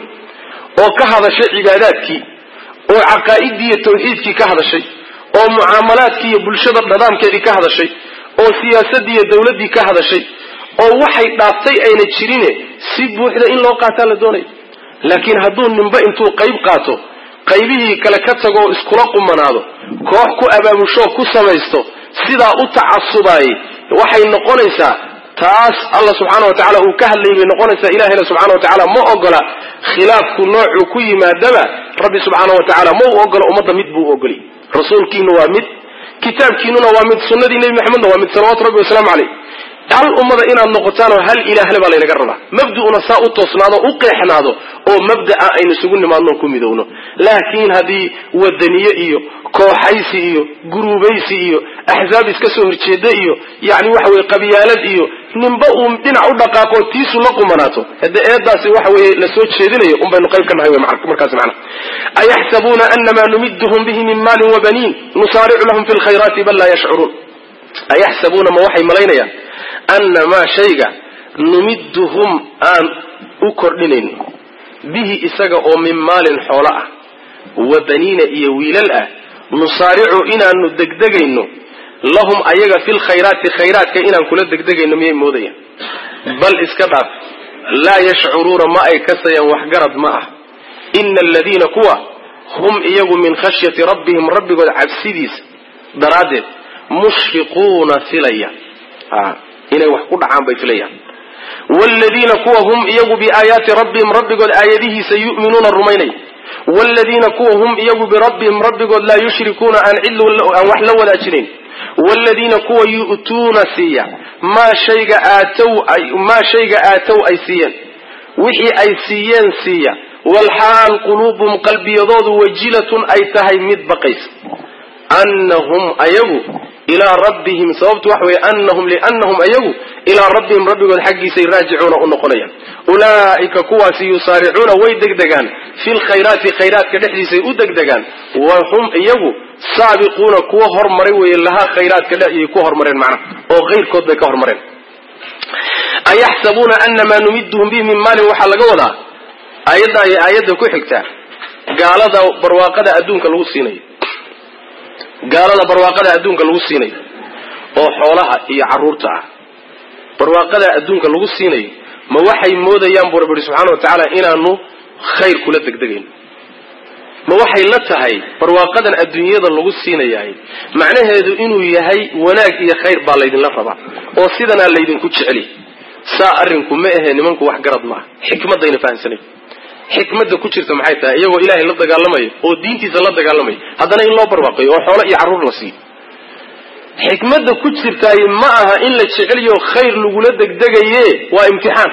oo ka hadashay cibaadaadkii oo caqaa'idii iyo tawxiidkii ka hadashay oo mucaamalaadkii iyo bulshada dhadaamkeedii ka hadashay oo siyaasaddii iyo dawladdii ka hadashay oo waxay dhaaftay ayna jirine si buuxda in loo qaataa la doonayo laakiin hadduu ninba intuu qayb qaato qaybihii kale ka tago oo iskula qumanaado koox ku abaabushoo ku samaysto sidaa u tacasubaayey waxay noqonaysaa taas alla subxaana wa tacala uu ka hadlayay bay noqonaysaa ilahayna subxana wa tacaala ma ogola khilaafku noocuu ku yimaadaba rabbi subxaana wa tacaala ma u ogola ummadda mid buu u ogoliyay rasuulkiina waa mid kitaabkiinuna waa mid sunnadii nebi maxamedna waa mid salawatu rabbi wasalaamu caleyh hal ummada inaad noqotaanoo hal ilaahle baa laynaga rabaa mabda'una saa u toosnaado u qeexnaado oo mabda'a aynu isugu nimaadno ku midowno laakiin haddii wadaniye iyo kooxaysi iyo guruubaysi iyo axzaab iska soo horjeeda iyo yani waxa weye qabyaalad iyo ninba uu dhinac u dhaqaaqo tiisu la qumanaato hade eedaasi waxa weye la soo jeedinayo un baynu qayb ka nahay markaas macna ayaxsabuuna anamaa numiduhum bihi min maalin wabaniin nusaaricu lahum fi lkhayraati bal laa yashcuruun ayaxsabuuna ma waxay malaynayaan annamaa shayga numiduhum aan u kordhinayno bihi isaga oo min maalin xoolo ah wa baniina iyo wiilal ah nusaaricu inaanu degdegayno lahum ayaga fi lkhayraati khayraadka inaan kula degdegayno miyay moodayaan bal iska dhaaf laa yashcuruuna ma ay kasayaan waxgarad ma ah ina aladiina kuwa hum iyagu min khashyati rabbihim rabbigood cabsidiisa daraaddeed mushfiquuna filaya inay wax ku dhacaan bay filayaan wladiina kuwa hum iyagu biaayaati rabbihim rabbigood aayadihiisa yu'minuuna rumaynaya waaladiina kuwa hum iyagu birabbihim rabbigood laa yushrikuuna aan cid aan wax la wadaajinayn waaladiina kuwa yu'tuuna siiya maa shayga aatow ay maa shayga aatow ay siiyeen wixii ay siiyeen siiya walxaal quluubuhum qalbiyadoodu wajilatun ay tahay mid baqaysa annahum ayagu ilaa rabbihim sababtu waxa weeye anahum liannahum ayagu ilaa rabbihim rabbigood xaggiisay raajicuuna u noqonayaan ulaa'ika kuwaasi yusaaricuuna way degdegaan fi lkhayraati khayraadka dhexdiisay u degdegaan wa hum iyagu saabiquuna kuwa hormaray weeye lahaa khayraadka dhexiyay ku hormareen macnaha oo kayrkood bay ka hormareen ayaxsabuuna anamaa numiduhum bihi min maalin waxaa laga wadaa aayadda iyo aayadda ku xigta gaalada barwaaqada adduunka lagu siinayo gaalada barwaaqada adduunka lagu siinayo oo xoolaha iyo carruurta ah barwaaqada adduunka lagu siinayo ma waxay moodayaan buu rabbi ihi subxana wa tacaala inaanu khayr kula degdegayno ma waxay la tahay barwaaqadan adduunyada lagu siinayahay macnaheedu inuu yahay wanaag iyo khayr baa laydinla rabaa oo sidanaa laydinku jeceli saa arrinku ma ahe nimanku wax garad maaha xikmadayna fahamsanayn xikmadda ku jirta maxay tahay iyagoo ilaahay la dagaalamayo oo diintiisa la dagaalamayo haddana in loo barwaaqayo oo xoolo iyo carruur la siiyo xikmadda ku jirtaay ma aha in la jeceliyo khayr lagula degdegaye waa imtixaan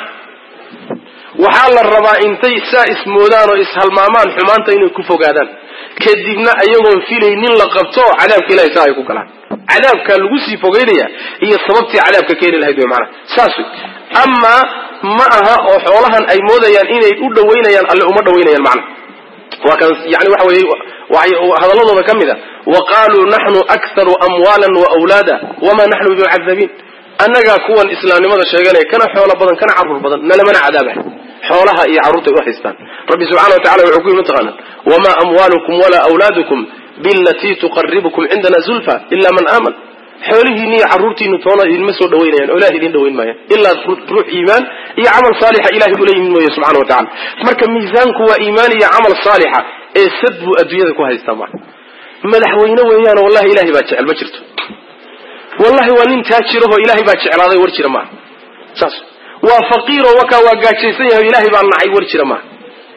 waxaa la rabaa intay saa ismoodaan oo ishalmaamaan xumaanta inay ku fogaadaan kadibna ayagoon filaynin la qabto cadaabka ilahay saa ay ku galaan cadaabkaa lagu sii fogeynaya iyo sababtii cadaabka keeni lahayd wey maanaa saas wey amaa ma aha oo xoolahan ay moodayaan inay u dhawaynayaan alle uma dhawaynayaan macna waa kan yani waxa weye hadalladooda ka mid a wa qaaluu naxnu akharu amwaalan wa wlaada wamaa naxnu bimucadabiin annagaa kuwan islaamnimada sheeganaya kana xoolo badan kana carruur badan nalamana cadaabahay xoolaha iyo carruurtay u haystaan rabbi subxana wa tacala wuxuu ku yimi mataqaana wamaa amwaalukum walaa wlaadukum bilatii tuqaribukum cindana zulfa ila man aaman xoolihiini iyo carruurtiinu toona idinma soo dhawaynayaan oo ilahay idin dhawayn maayaan ilaa ruux iimaan iyo camal saalixa ilahay ula yimid mooye subxana wa tacala marka miisaanku waa iimaan iyo camal saalixa ee sad buu adduunyada ku haystaa maa madaxweyne weeyaan wallahi ilahay baa jecel ma jirto wallahi waa nin taajirahoo ilahay baa jeclaaday war jira maaha saas waa faqiiro wakaa waa gaajaysan yahay ilaahay baa nacay war jira maaha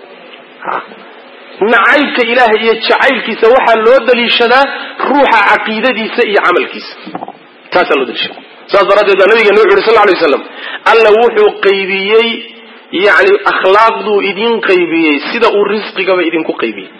nacaybka ilaahay iyo jacaylkiisa waxaa loo daliishadaa ruuxa caqiidadiisa iyo camalkiisa taasaa loo daliishada saas daraaddeed baa nabigeena wuxu uhi sal lay waslam alla wuxuu qaybiyey yani akhlaaqduu idin qaybiyey sida uu risqigaba idinku qaybiyey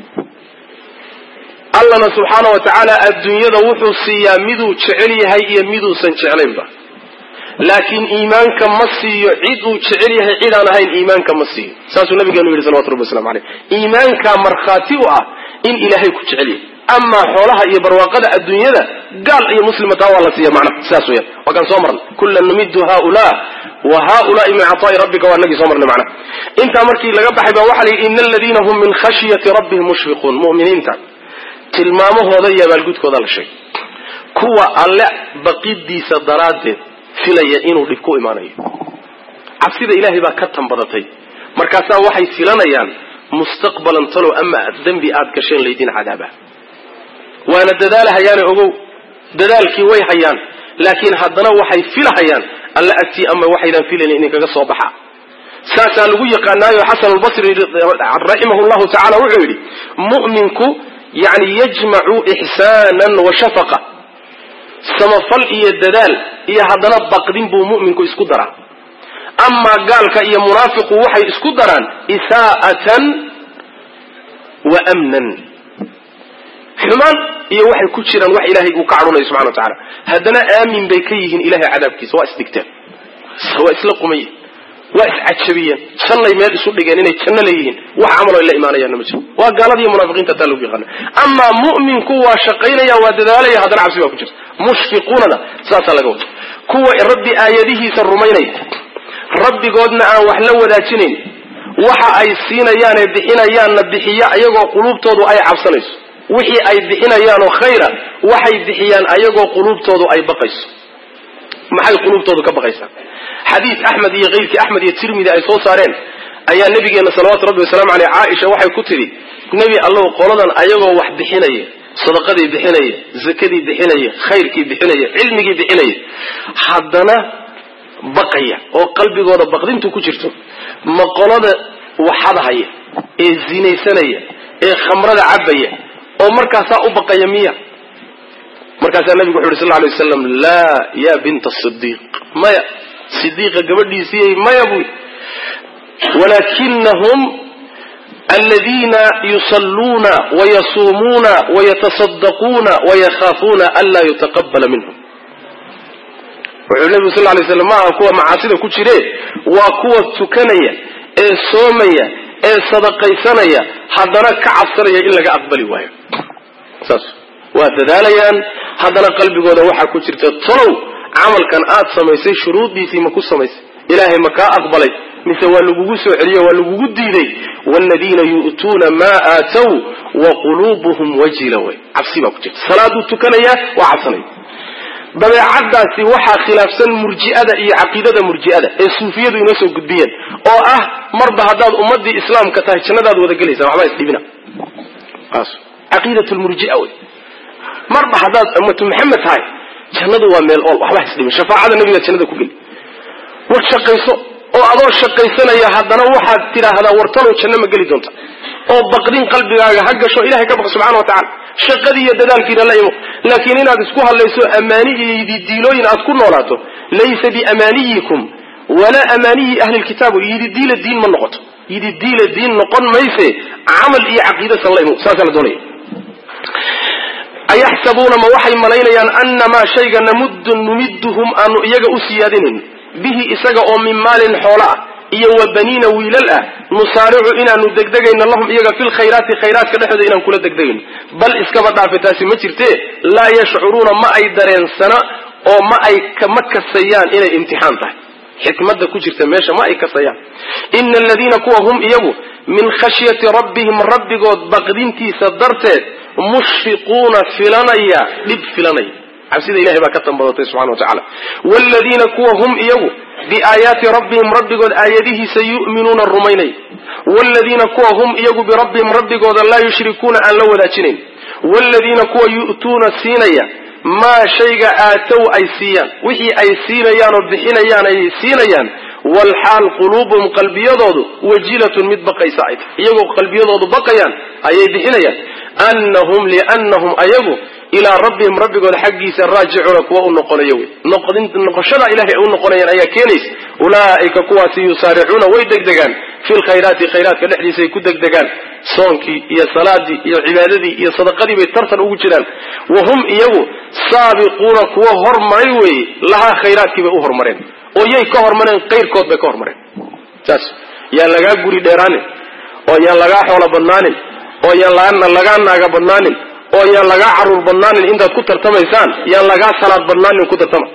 allana subxaana wa tacaala adduunyada wuxuu siiyaa miduu jecel yahay iyo miduusan jeclaynba laakiin iimaanka ma siiyo cid uu jecel yahay cid aan ahayn iimaanka ma siiyo saasuu nabigeenu yidhi salawatu rabbi waslamu aleyh iimaankaa markhaati u ah in ilaahay ku jecel yahay amaa xoolaha iyo barwaaqada adduunyada gaal iyo muslima taa waa la siiya macnaha sidaas weyaan waa kaan soo marnay kullan numidu haulaa wa haulaai min cataai rabbika waa nagii soo marnay macnaha intaa markii laga baxay baa waxaa la yidhi ina aladiina hum min khashyati rabbihim mushfiquun mu'miniinta tilmaamahooda iyo abaalgudkooda la sheegay kuwa alle baqidiisa daraaddeed filaya inuu dhib ku imaanayo cabsida ilaahay baa ka tanbadatay markaasaa waxay filanayaan mustaqbalan talow ama dembi aad gasheen laydin cadaaba waana dadaalahayaane ogow dadaalkii way hayaan laakiin haddana waxay filahayaan alla agtii ama waxaydan filayn idinkaga soo baxa saasaa lagu yaqaanaayo xasan albasri raximah llahu tacala wuxuu yidhi mu'minku yani yajmacu ixsaanan wa shafaqa samafal iyo dadaal iyo haddana baqdin buu mu'minku isku daraa amaa gaalka iyo munaafiqu waxay isku daraan isaa'atan wa amnan xumaan iyo waxay ku jiraan wax ilaahay uu ka cadhunayo subxana wa tacala haddana aamin bay ka yihiin ilahay cadaabkiisa waa isdhigteen waa isla qumayen waa iscajabiyeen jannay meel isu dhigeen inay janno leeyihiin wax camaloo la imaanayaanna ma jiro waa gaalada iyo munaafiqiinta taa lagu yaqaana amaa mu'minku waa shaqaynaya waa dadaalaya haddana cabsi baa ku jirta mushfiquunada saasaa laga wada kuwa rabbi aayadihiisa rumaynaya rabbigoodna aan wax la wadaajinayn waxa ay siinayaanee bixinayaanna bixiya ayagoo quluubtoodu ay cabsanayso wixii ay bixinayaanoo khayra waxay bixiyaan ayagoo quluubtoodu ay baqayso maxay quluubtoodu ka baqaysaa xadiis axmed iyo keyrkii axmed iyo tirmidi ay soo saareen ayaa nabigeena salawaatu rabbi wasalaamu aleyh caaisha waxay ku tidhi nebi allow qoladan ayagoo wax bixinaya sadaqadii bixinaya zakadii bixinaya khayrkii bixinaya cilmigii bixinaya haddana baqaya oo qalbigooda baqdintu ku jirto ma qolada waxadahaya ee zinaysanaya ee khamrada cabaya oo markaasaa u baqaya miya markaasaa nabigu wuxu uhi sal lay waslam laa ya binta sidiiq maya sidiiqa gabadhiisii maya buy walaakinahum aladiina yusalluuna wayasuumuuna wayatasaddaquuna wayakhaafuuna anlaa yutaqabala minhum wuxuu nebigu sal lay slam maaha kuwa macaasida ku jire waa kuwa tukanaya ee soomaya ee sadaqaysanaya haddana ka cabsanaya in laga aqbali waayo saas waa dadaalayaan haddana qalbigooda waxaa ku jirta tolow camalkan aad samaysay shuruuddiisii ma ku samaysay ilaahay ma kaa aqbalay mise waa lagugu soo celiyo waa lagugu diiday waaladiina yu'tuuna maa aatow wa quluubuhum wajila way cabsi baa ku jirta salaaduu tukanayaa waa cabsanaya dabeecadaasi waxaa khilaafsan murji'ada iyo caqiidada murji'ada ee suufiyadu inoo soo gudbiyeen oo ah marba haddaad ummadii islaamka tahay jannadaad wada gelaysaa waxbaa isdhibina caqiidat lmurjia wey marba haddaad ummatu maxamed tahay jannadu waa meel ool waxbaa isdhimin shafaacada nabigaad jannada ku geli war shaqayso oo adoo shaqaysanaya haddana waxaad tidhaahdaa wartalow janno ma geli doonta oo baqdin qalbigaaga ha gasho ilahay ka baq subxana wa tacala shaqadii iyo dadaalkiina la imo laakiin inaad isku hadlayso amaani iyo yididiilooyin aad ku noolaato laysa biamaaniyikum walaa amaaniyi ahli lkitaab yididiila diin ma noqoto yididiila diin noqon mayse camal iyo caqiidasan la imo saasaa la doonaya ayaxsabuuna ma waxay malaynayaan annamaa shayga namuddu numidduhum aanu iyaga u siyaadinayn bihi isaga oo min maalin xoolo ah iyo wa baniina wiilal ah nusaaricu inaanu degdegayno lahum iyaga fi lkhayraati khayraadka dhexdooda inaan kula degdegayno bal iskaba dhaafe taasi ma jirte laa yashcuruuna ma ay dareensana oo ma ay ma kasayaan inay imtixaan tahay xikmada ku jirta meesha ma ay kasayaan ina aladiina kuwa hum iyagu min khashyati rabbihim rabbigood baqdintiisa darteed mushfiquuna filanaya dhib filanaya cabsida ilahay baa ka tambadatay subxana wa tacala waaladiina kuwa hum iyagu biaayaati rabbihim rabbigood aayadihiisa yu'minuuna rumaynaya waaladiina kuwa hum iyagu birabbihim rabbigooda laa yushrikuuna aan la wadaajinayn waaladiina kuwa yu'tuuna siinaya maa shayga aatow ay siiyaan wixii ay siinayaan oo bixinayaan ayay siinayaan walxaal quluubuhum qalbiyadoodu wajilatun mid baqaysa ay tahay iyagoo qalbiyadoodu baqayaan ayay bixinayaan annahum liannahum ayagu ilaa rabbihim rabbigooda xaggiisa raajicuuna kuwa u noqonayo wey noqoshada ilahay ay u noqonayaan ayaa keenaysa ulaa'ika kuwaasi yusaaricuuna way degdegaan fi lkhayraati khayraadka dhexdiisa ay ku degdegaan soonkii iyo salaadii iyo cibaadadii iyo sadaqadii bay tartan ugu jiraan wa hum iyagu saabiquuna kuwa hormaray weeye lahaa khayraadkii bay u hormareen oo yay ka hormareen kayrkood bay ka hormareen saas yaan lagaa guri dheeraanin oo yaan lagaa xoolo badnaanin oo yaan lagaa naaga badnaanin oo yaan lagaa caruur badnaanin intaad ku tartamaysaan yaan lagaa salaad badnaanin ku tartama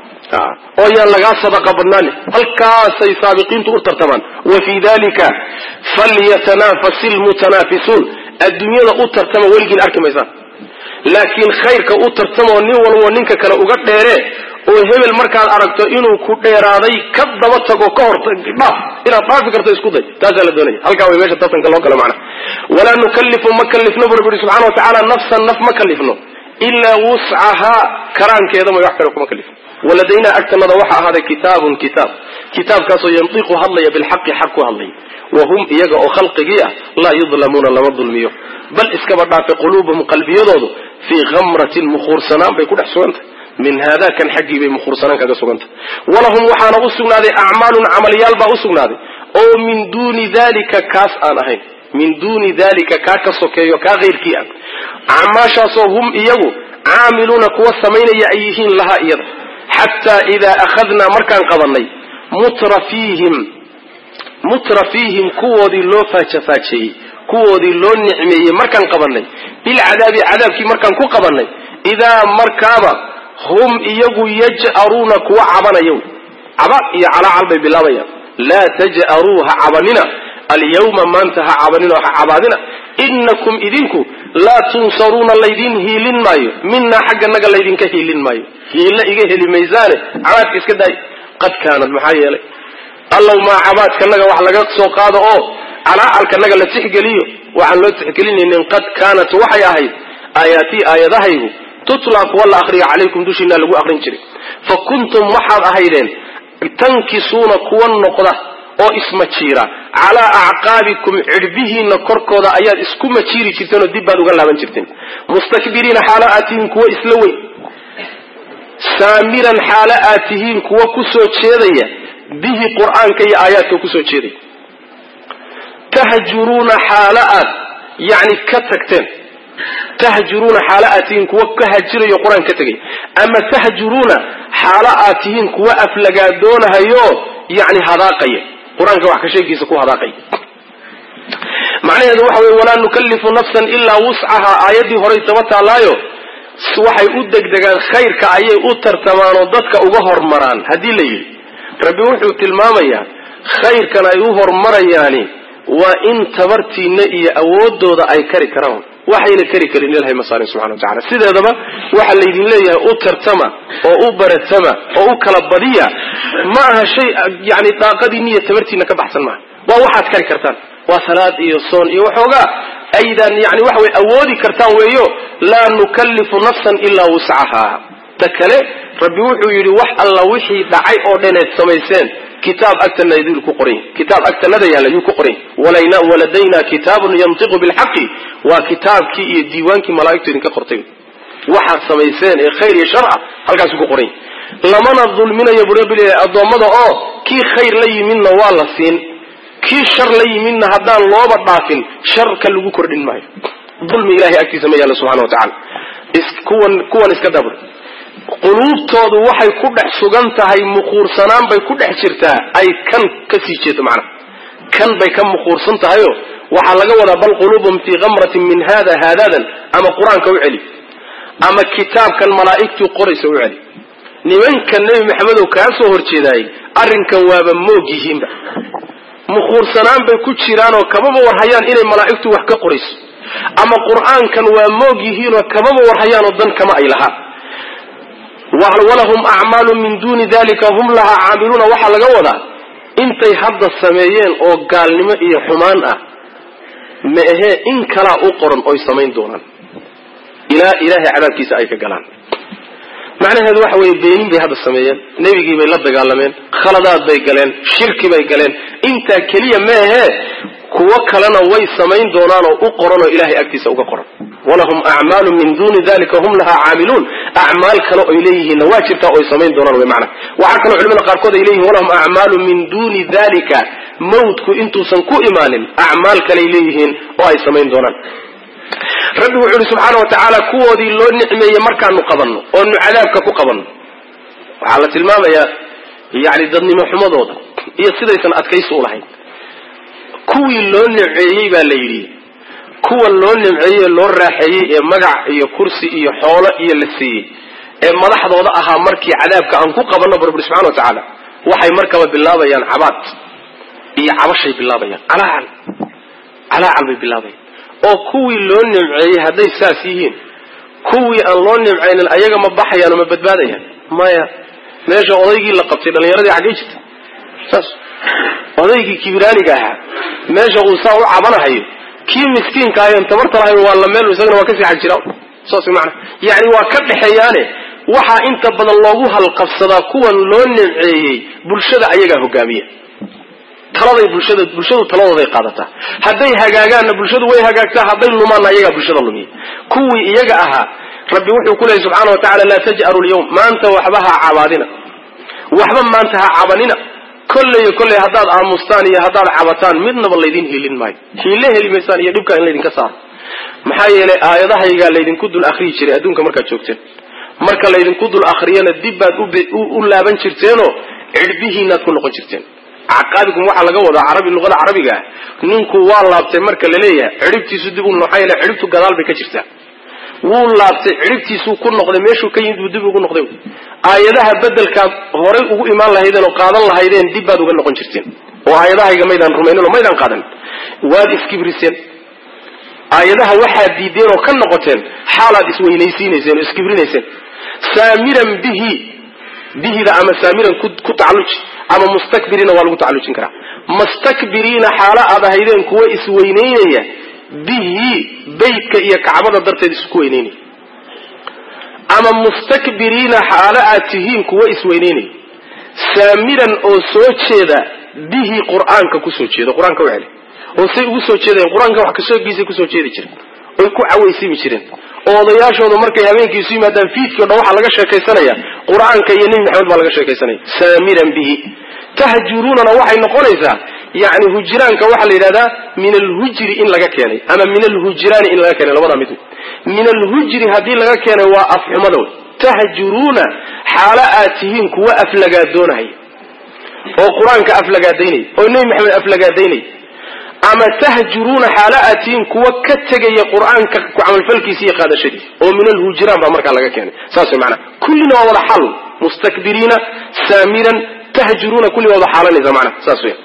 oo yaan lagaa sadaqa badnaanin halkaasay saabiqiintu u tartamaan wa fii dalika falyatanafasi lmutanaafisuun adduunyada u tartama weligiin arki maysaan laakiin khayrka u tartamoo nin walbo ninka kale uga dheere oo hebel markaad aragto inuu ku dheeraaday ka daba tago ka hor dhaaf inaad dhaafi karto isku day taasaa la doonaya halkaa way meesha tartanka loo gala macna walaa nukallifu ma kallifno bu rabbi subxana wa tacaala nafsan naf ma kallifno ilaa wuscahaa karaankeeda may wax kale kuma kallifno waladaynaa agtanada waxaa ahaaday kitaabun kitaab kitaabkaasoo yantiqu hadlaya bilxaqi xaq ku hadlaya wa hum iyaga oo khalqigii ah laa yudlamuuna lama dulmiyo bal iskaba dhaafe quluubuhum qalbiyadoodu fii khamratin mukhuursanaan bay ku dhex sugantah min haada kan xaggii bay mukhuursanaan kaga sugantah walahum waxaana u sugnaaday acmaalun camalyaal baa u sugnaaday oo min duuni dalika kaas aan ahayn min duuni dalika kaa ka sokeeyo kaa keyrkii ah acmaashaasoo hum iyagu caamiluuna kuwa samaynaya ay yihiin lahaa iyada xataa idaa akhadnaa markaan qabanay mutrafiihim mutrafiihim kuwoodii loo faajafaajeeyey kuwoodii loo nicmeeyey markaan qabanay bilcadaabi cadaabkii markaan ku qabanay idaa markaaba hum iyagu yaj'aruuna kuwa cabanaya wy caba iyo calaacal bay bilaabayaan laa taj'aruu ha cabanina alyawma maanta ha cabanina oo ha cabaadina inakum idinku laa tunsaruuna laydin hiilin maayo minaa xagganaga laydinka hiilin maayo hiilla iga heli maysaane cabaadka iska daay qad kaanad maxaa yeelay allow maa cabaadkanaga wax laga soo qaado oo calaacalkanaga la tixgeliyo waxaan loo tixgelinaynin qad kaanat waxay ahayd aayaatii aayadahaygu tutlaa kuwa la akriyo calaykum dushiina lagu aqrin jiray fa kuntum waxaad ahaydeen tankisuuna kuwa noqda oo ismajiira calaa acqaabikum cidhbihiina korkooda ayaad isku majiiri jirteen oo dib baad uga laaban jirteen mustakbiriina xaalo aad tihiin kuwo isla weyn saamiran xaalo aad tihiin kuwo kusoo jeedaya bihi qur-aanka iyo aayaadka kusoo jeedaya tahjuruuna xaalo aad yani ka tagteen tahjuruuna xaalo aad tihiin kuwa ka hajirayo qur-aan ka tegay ama tahjuruuna xaalo aad tihiin kuwa aflagaadoonahayo yani hadaaqaya qur-aanka wax ka sheegiisa ku hadaaqaya macnaheedu waxa wey walaa nukallifu nafsan ilaa wuscaha aayaddii horay daba taallaayo waxay u degdegaan khayrka ayay u tartamaan oo dadka uga hormaraan haddii la yidhi rabbi wuxuu tilmaamayaa khayrkan ay u hormarayaani waa in tabartiina iyo awoodooda ay kari karaan waxayna kari karin ilahay ma saarin subxana wa tacala sideedaba waxaa laydin leeyahay u tartama oo u baratama oo u kala badiya ma aha shay yani daaqadiina iyo tabartiina ka baxsan maaha waa waxaad kari kartaan waa salaad iyo soon iyo waxoogaa aydan yani waxa way awoodi kartaan weeyo laa nukallifu nafsan ilaa wuscaha ta kale rabbi wuxuu yidhi wax alla wixii dhacay oo dhaneed samayseen kitaab agtana idil ku qoran kitaab agtanada yaalla yuu ku qoran walayna waladayna kitaabun yantiqu bilxaqi waa kitaabkii iyo diiwaankii malaa'igtu idinka qortay waxaad samayseen ee khayr iyo shar ah halkaasuu ku qoran lamana dulminayo bu rabbi leeyahay addoommada oo kii khayr la yimidna waa la siin kii shar la yimidna haddaan looba dhaafin sharka lagu kordhin maayo dulmi ilahay agtiisa ma yaalla subxana wa tacala kuwan kuwan iska dabr quluubtoodu waxay ku dhex sugan tahay mukhuursanaan bay ku dhex jirtaa ay kan ka sii jeedo macnaha kan bay ka mukhuursan tahayo waxaa laga wadaa bal quluubum fii kamratin min hada haadadan ama qur-aanka u celi ama kitaabkan malaa'igtuu qoraysa u celi nimanka nebi maxamedow kaa soo horjeedaayey arrinkan waaba moog yihiinba mukhuursanaan bay ku jiraanoo kababa warhayaan inay malaa'igtu wax ka qorayso ama qur-aankan waa moog yihiinoo kababa warhayaanoo dan kama ay lahaa walahum acmaalu min duuni dalika hum lahaa caamiluuna waxaa laga wadaa intay hadda sameeyeen oo gaalnimo iyo xumaan ah ma ahee in kalaa u qoran oy samayn doonaan ilaa ilaahay cadaabkiisa ay ka galaan macnaheedu waxa weeye beenin bay hadda sameeyeen nebigii bay la dagaalameen khaladaad bay galeen shirki bay galeen intaa keliya ma ahee kuwo kalena way samayn doonaan oo u qoran oo ilahay agtiisa uga qoran walahum acmaalu min duuni dalika hum lahaa caamiluun acmaal kale oy leeyihiinna waa jirtaa oy samayn doonaan wy maana waxaa kaloo culimada qaarkood ay leeyihin walahum acmaalu min duuni dalika mawtku intuusan ku imaanin acmaal kaley leeyihiin oo ay samayn doonaan rabbi wuxuu ihi subxaana wa tacaala kuwoodii loo nicmeeyey markaanu qabanno oonu cadaabka ku qabanno waxaa la tilmaamayaa yani dadnimo xumadooda iyo sidaysan adkaysi u lahayn kuwii loo nimceeyey baa la yidhi kuwan loo nimceeyey loo raaxeeyey ee magac iyo kursi iyo xoolo iyo la siiyey ee madaxdooda ahaa markii cadaabka aan ku qabanno barburi subxana wa tacaala waxay markaba bilaabayaan cabaad iyo cabashay bilaabayaan calaacal calaacal bay bilaabayaan oo kuwii loo nimceeyey hadday saas yihiin kuwii aan loo nimcaynin ayaga ma baxayaan oo ma badbaadayaan maya meesha odaygii la qabtay dhallinyaradii xaggay jirta saas odaygii kibiraaniga ahaa meesha uu saa u cabanahayo kii miskiinka ahayn tabarta lahayn waa la meel isagana waa ka sii xag jira saas mana yani waa ka dhexeeyaane waxaa inta badan loogu halqabsadaa kuwan loo nimceeyey bulshada ayagaa hogaamiya taladay bulshada bulshadu taladooday qaadataa hadday hagaagaanna bulshadu way hagaagtaa hadday lumaanna ayagaa bulshada lumiya kuwii iyaga ahaa rabbi wuxuu ku leeyay subxaana wa tacala laa taj'aru lyawm maanta waxba ha cabaadina waxba maanta ha cabanina kolleyo kolley haddaad aamustaan iyo haddaad cabataan midnaba laydin hiilin maayo hiille heli maysaan iyo dhibkaa in laydinka saaro maxaa yeelay aayadahaygaa laydinku dul akriyi jiray adduunka markaad joogteen marka laydinku dul akriyana dib baad u laaban jirteenoo cidhbihiinaad ku noqon jirteen caqaabikum waxaa laga wadaa carabi luqada carabiga ah ninku waa laabtay marka la leeyahay cidhibtiisu dib u maxaa yeele cidhibtu gadaal bay ka jirtaa wuu laabtay cidhibtiisuu ku noqday meeshuu ka yimid buu dib ugu noqday aayadaha bedelkaad horay ugu imaan lahaydeen oo qaadan lahaydeen dib baad uga noqon jirteen oo aayadahayga maydaan rumaynin oo maydaan qaadan waad iskibriseen aayadaha waxaad diideen oo ka noqoteen xaalaad isweynaysiinayseen oo iskibrinayseen saamiran bihi bihida ama saamiran ku tacalluji ama mustakbiriina waa lagu tacallujin karaa mustakbiriina xaalo aad ahaydeen kuwa isweynaynaya bihi beytka iyo kacbada darteed isku weynaynaya ama mustakbiriina xaalo aad tihiin kuwa isweynaynaya saamiran oo soo jeeda bihi qur-aanka kusoo jeedo qur-aanka u celi oo say ugu soo jeedayen qur-aanka wax kasoogiisay kusoo jeedi jireen oy ku cawaysimi jireen oo odayaashooda markay habeenkii isu yimaadaan fiidkii o dhan waxaa laga sheekaysanaya qur-aanka iyo nebi maxamed baa laga sheekaysanaya saamiran bihi tahjuruunana waxay noqonaysaa yani hujraanka waxaa la yidhahdaa min alhujri in laga keenay ama min alhujraani in laga keenay labadaa mid min alhujri haddii laga keenay waa afxumada wey tahjuruuna xaalo aad tihiin kuwa aflagaadoonaya oo qur-aanka aflagaadaynaya oo nebi maxamed aflagaadaynaya ama tahjuruuna xaalo aad tihiin kuwa ka tegaya qur-aanka ku camalfalkiisa iyo qaadashadiisa oo min alhujraan baa markaa laga keenay saas way maanaa kullina waa wada xal mustakbiriina saamiran tahjuruuna kulli waa wada xaalanaysa maanaa saas wey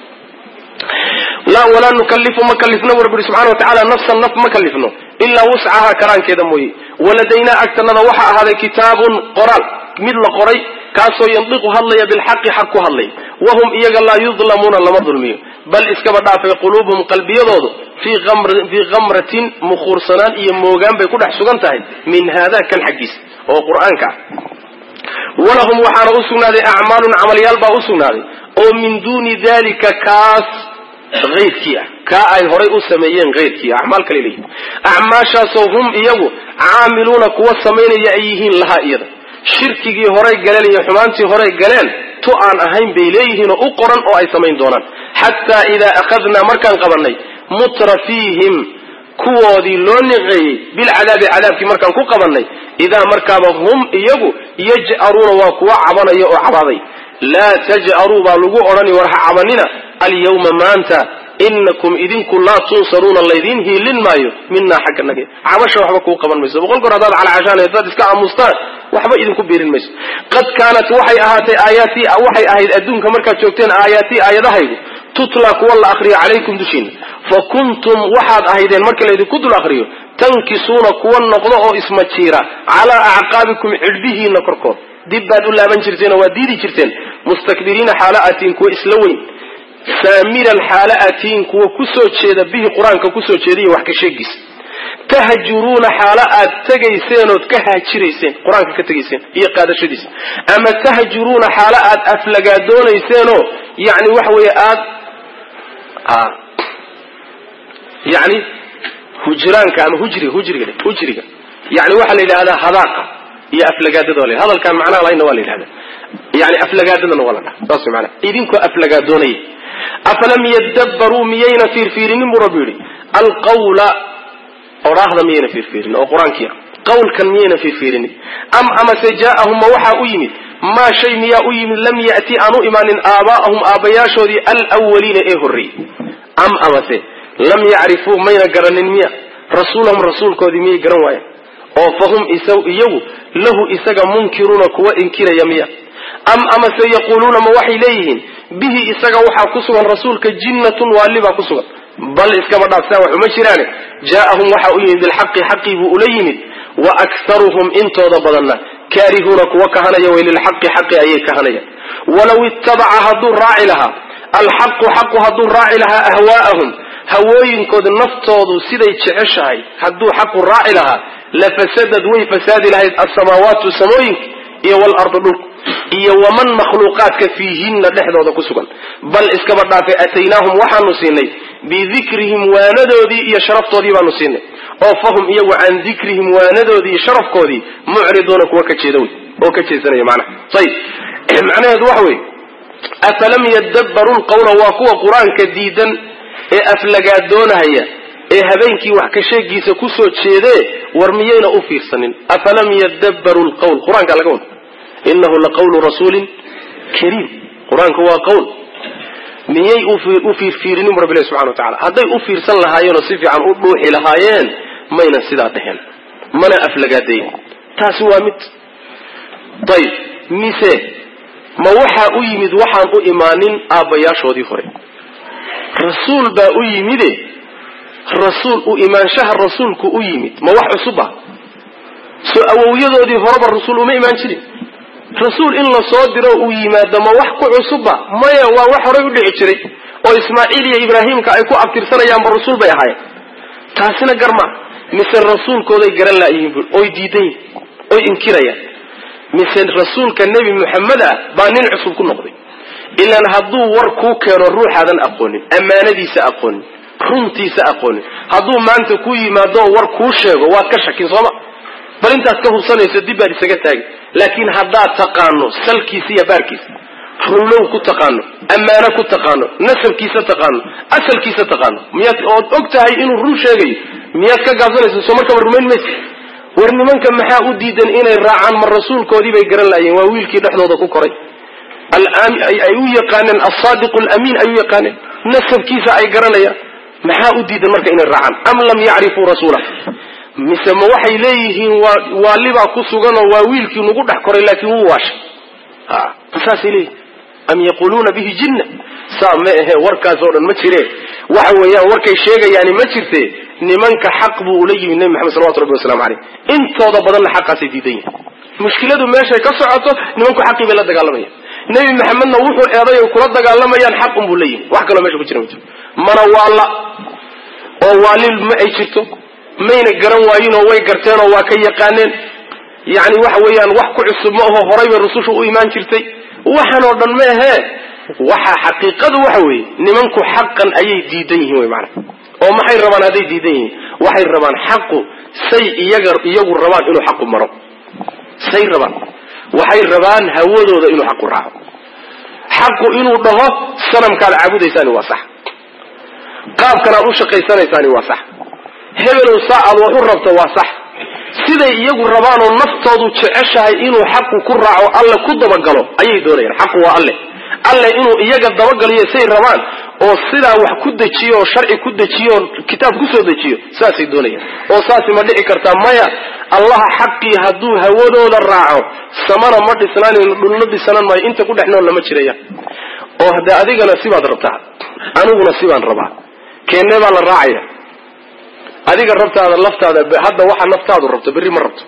walaa nukalifu ma kalifno bu rabbi ui subxana wa tacala nafsan naf ma kalifno ilaa wuscahaa karaankeeda mooye waladaynaa agtanada waxaa ahaaday kitaabun qoraal mid la qoray kaasoo yandiqu hadlaya bilxaqi xaq ku hadlay wahum iyaga laa yudlamuuna lama dulmiyo bal iskaba dhaafay quluubuhum qalbiyadoodu fii kamratin mukhuursanaan iyo moogaan bay ku dhex sugan tahay min haada kan xaggiisa oo qur-aanka ah walahum waxaana u sugnaaday acmaalun camalyaal baa u sugnaaday oo min duuni dalika kaas ayrkii ah kaa ay horay u sameeyeen ayrkii acmaal kale leeyihin acmaashaasoo hum iyagu caamiluuna kuwa samaynaya ay yihiin lahaa iyada shirkigii horay galeen iyo xumaantii horay galeen tu aan ahayn bay leeyihiinoo u qoran oo ay samayn doonaan xataa idaa akhadnaa markaan qabanay mutrafiihim kuwoodii loo niqeeyey bilcadaabi cadaabkii markaan ku qabanay idaa markaaba hum iyagu yaj'aruuna waa kuwa cabanaya oo cabaaday laa taj'aruu baa lagu odhani war ha cabanina alyawma maanta inakum idinku laa tunsaruuna laydiin hiilin maayo minaa xagga nage cabasha waxba kuu qaban mayso boqol goor haddaad calacashaan haddaad iska aamustaan waxba idinku biirin mayso qad kaanat waxay ahaatay aayaatii waxay ahayd adduunka markaad joogteen aayaatii aayadahaygu tutla kuwa la akriyo calaykum dushiina fa kuntum waxaad ahaydeen marka laydinku dul akriyo tankisuuna kuwa noqdo oo ismajiira calaa acqaabikum cidhbihiina korkood dib baad u laaban jirteen oo waad diidi jirteen mustakbiriina xaala atiin kuwa isla weyn saamiran xaala atiin kuwa kusoo jeeda bihi qur-aanka kusoo jeedaiyo wax ka sheegiisa tahjuruuna xaalo aad tegayseen ood ka haajirayseen qur-aanka ka tegayseen iyo qaadashadiisa ama tahjuruuna xaalo aad aflagaadoonayseenoo yani waxa weeye aad yani hujraanka ama hujriga hujriga hujriga yani waxaa la yidhahdaa hadaaqa iyo aflagaadada waa la hadalkaan macnaha lahayna waa la yidhahda yani aflagaadadana waa la dhaha saas mana idinkoo aflagaadoonaya afalam yadabbaruu miyayna fiirfiirinin buu rabbi yidhi alqawla odhaahda miyayna fiirfiirinin oo qur-aankii ah qawlkan miyayna fiirfiirinin am amase jaa'ahum ma waxaa u yimid maa shay miyaa u yimid lam ya'ti aan u imaanin aabaa'ahum aabbayaashoodii alwaliina ee horreeyey am amase lam yacrifuu mayna garanin miya rasuulahum rasuulkoodii miyay garan waayeen oo fahum iyagu lahu isaga munkiruuna kuwa inkiraya miya am amase yaquuluuna ma waxay leeyihiin bihi isaga waxaa ku sugan rasuulka jinnatun waali baa ku sugan bal iskaba dhaafsaa wax uma jiraane jaa'ahum waxa u yimid bilxaqi xaqii buu ula yimid wa aktaruhum intooda badanna kaarihuuna kuwa kahanaya way lilxaqi xaqi ayay kahanayaan walaw ittabaca hadduu raaci lahaa alxaqu xaqu hadduu raaci lahaa ahwaa'ahum hawooyinkooda naftoodu siday jeceshahay hadduu xaqu raaci lahaa lafasadad way fasaadi lahayd alsamaawaatu samooyinka iyo walardu dhulku iyo waman makhluuqaadka fiihinna dhexdooda ku sugan bal iskaba dhaafay ataynaahum waxaanu siinay bidikrihim waanadoodii iyo sharaftoodii baanu siinay oo fahum iyagu can dikrihim waanadoodii iyo sharafkoodii mucriduuna kuwa ka jeeda wey oo ka jeesanaya macnaha ayib macnaheedu waxa weeye afalam yadabbaruu lqawla waa kuwa qur-aanka diidan ee aflagaadoonahaya ee habeenkii wax ka sheegiisa kusoo jeedee war miyayna u fiirsanin afalam yadabbaruu lqawl qur-aanka laga wada inahu laqawlu rasuulin kariim qur-aanku waa qawl miyay u fiirfiirinin bu rabbi ilahi subxana wa tacala hadday u fiirsan lahaayeenoo si fiican u dhuuxi lahaayeen maynan sidaa dheheen mana aflagaadayn taasi waa mid ayib mise ma waxaa u yimid waxaan u imaanin aabbayaashoodii hore rasuul baa u yimide rasuul u imaanshaha rasuulku u yimid ma wax cusuba soo awowyadoodii horeba rasuul uma imaan jirin rasuul in la soo diro uu yimaado ma wax ku cusubba maya waa wax horay u dhici jiray oo ismaaciil iyo ibraahimka ay ku abtirsanayaanba rasuul bay ahaayeen taasina garma mise rasuulkooday garan laayihiin bu oy diidan yihin oy inkirayaan mise rasuulka nebi moxamed ah baa nin cusub ku noqday ilaan hadduu war kuu keeno ruuxaadan aqoonin ammaanadiisa aqoonin runtiisa aqoonin hadduu maanta ku yimaado oo war kuu sheego waad ka shakin sooma bal intaad ka hubsanayso dib baad isaga taagi laakiin haddaad taqaano salkiisa iyo baarkiisa runlow ku taqaano ammaano ku taqaano nasabkiisa taqaano asalkiisa taqaano miyaad ood og tahay inuu run sheegayo miyaad ka gaabsanaysa soo markaba rumayn maysa war nimanka maxaa u diidan inay raacaan ma rasuulkoodii bay garan laayeen waa wiilkii dhexdooda ku koray ay u yaqaaneen alsaadiqu lamiin ay u yaqaaneen nasabkiisa ay garanayaan maxaa u diidan marka inay raacaan am lam yacrifuu rasuula mise ma waxay leeyihiin waa waalibaa ku suganoo waa wiilkii nagu dhex koray laakiin wuu waashay saasay leeyihin am yaquluuna bihi jinna saa ma ahe warkaas oo dhan ma jire waxa weeyaan warkay sheegayaani ma jirte nimanka xaq buu ula yimid nebi maxamed salawatu rabbi waslamu caleyh intooda badanna xaqaasay diidan yihin mushkiladu meeshay ka socoto nimanku xaqii bay la dagaalamayaan nebi maxamedna wuxuu eeday oy kula dagaalamayaan xaqun buu la yimid wax kaloo mesha ku jira ma jiro mana waalla oo waalil ma ay jirto mayna garan waayinoo way garteenoo waa ka yaqaaneen yacni waxa weeyaan wax ku cusub ma aho horay bay rusushu u imaan jirtay waxan oo dhan ma ahee waxa xaqiiqadu waxa weeye nimanku xaqan ayay diidan yihiin wy maana oo maxay rabaan hadday diidan yihiin waxay rabaan xaqu say iyaga iyagu rabaan inuu xaqu maro say rabaan waxay rabaan hawadooda inuu xaqu raaco xaqu inuu dhaho sanamkaad caabudaysaani waa sax qaabkan aad u shaqaysanaysaani waa sax hebelow saa aad wax u rabto waa sax siday iyagu rabaanoo naftoodu jeceshahay inuu xaqu ku raaco alle ku dabagalo ayay doonayaan xaqu waa alle alle inuu iyaga dabagaliyo say rabaan oo sidaa wax ku dejiyo oo sharci ku dejiyo oo kitaab kusoo dejiyo saasay doonayaan oo saasi ma dhici kartaa maya allaha xaqii hadduu hawadooda raaco samana ma dhisnaanayno dhulna dhisanan maayo inta ku dhex nool lama jiraya oo hadde adigana sibaad rabtaa aniguna sibaan rabaa keennee baa la raacaya adiga rabtaada laftaada hadda waxa naftaadu rabto berri ma rabto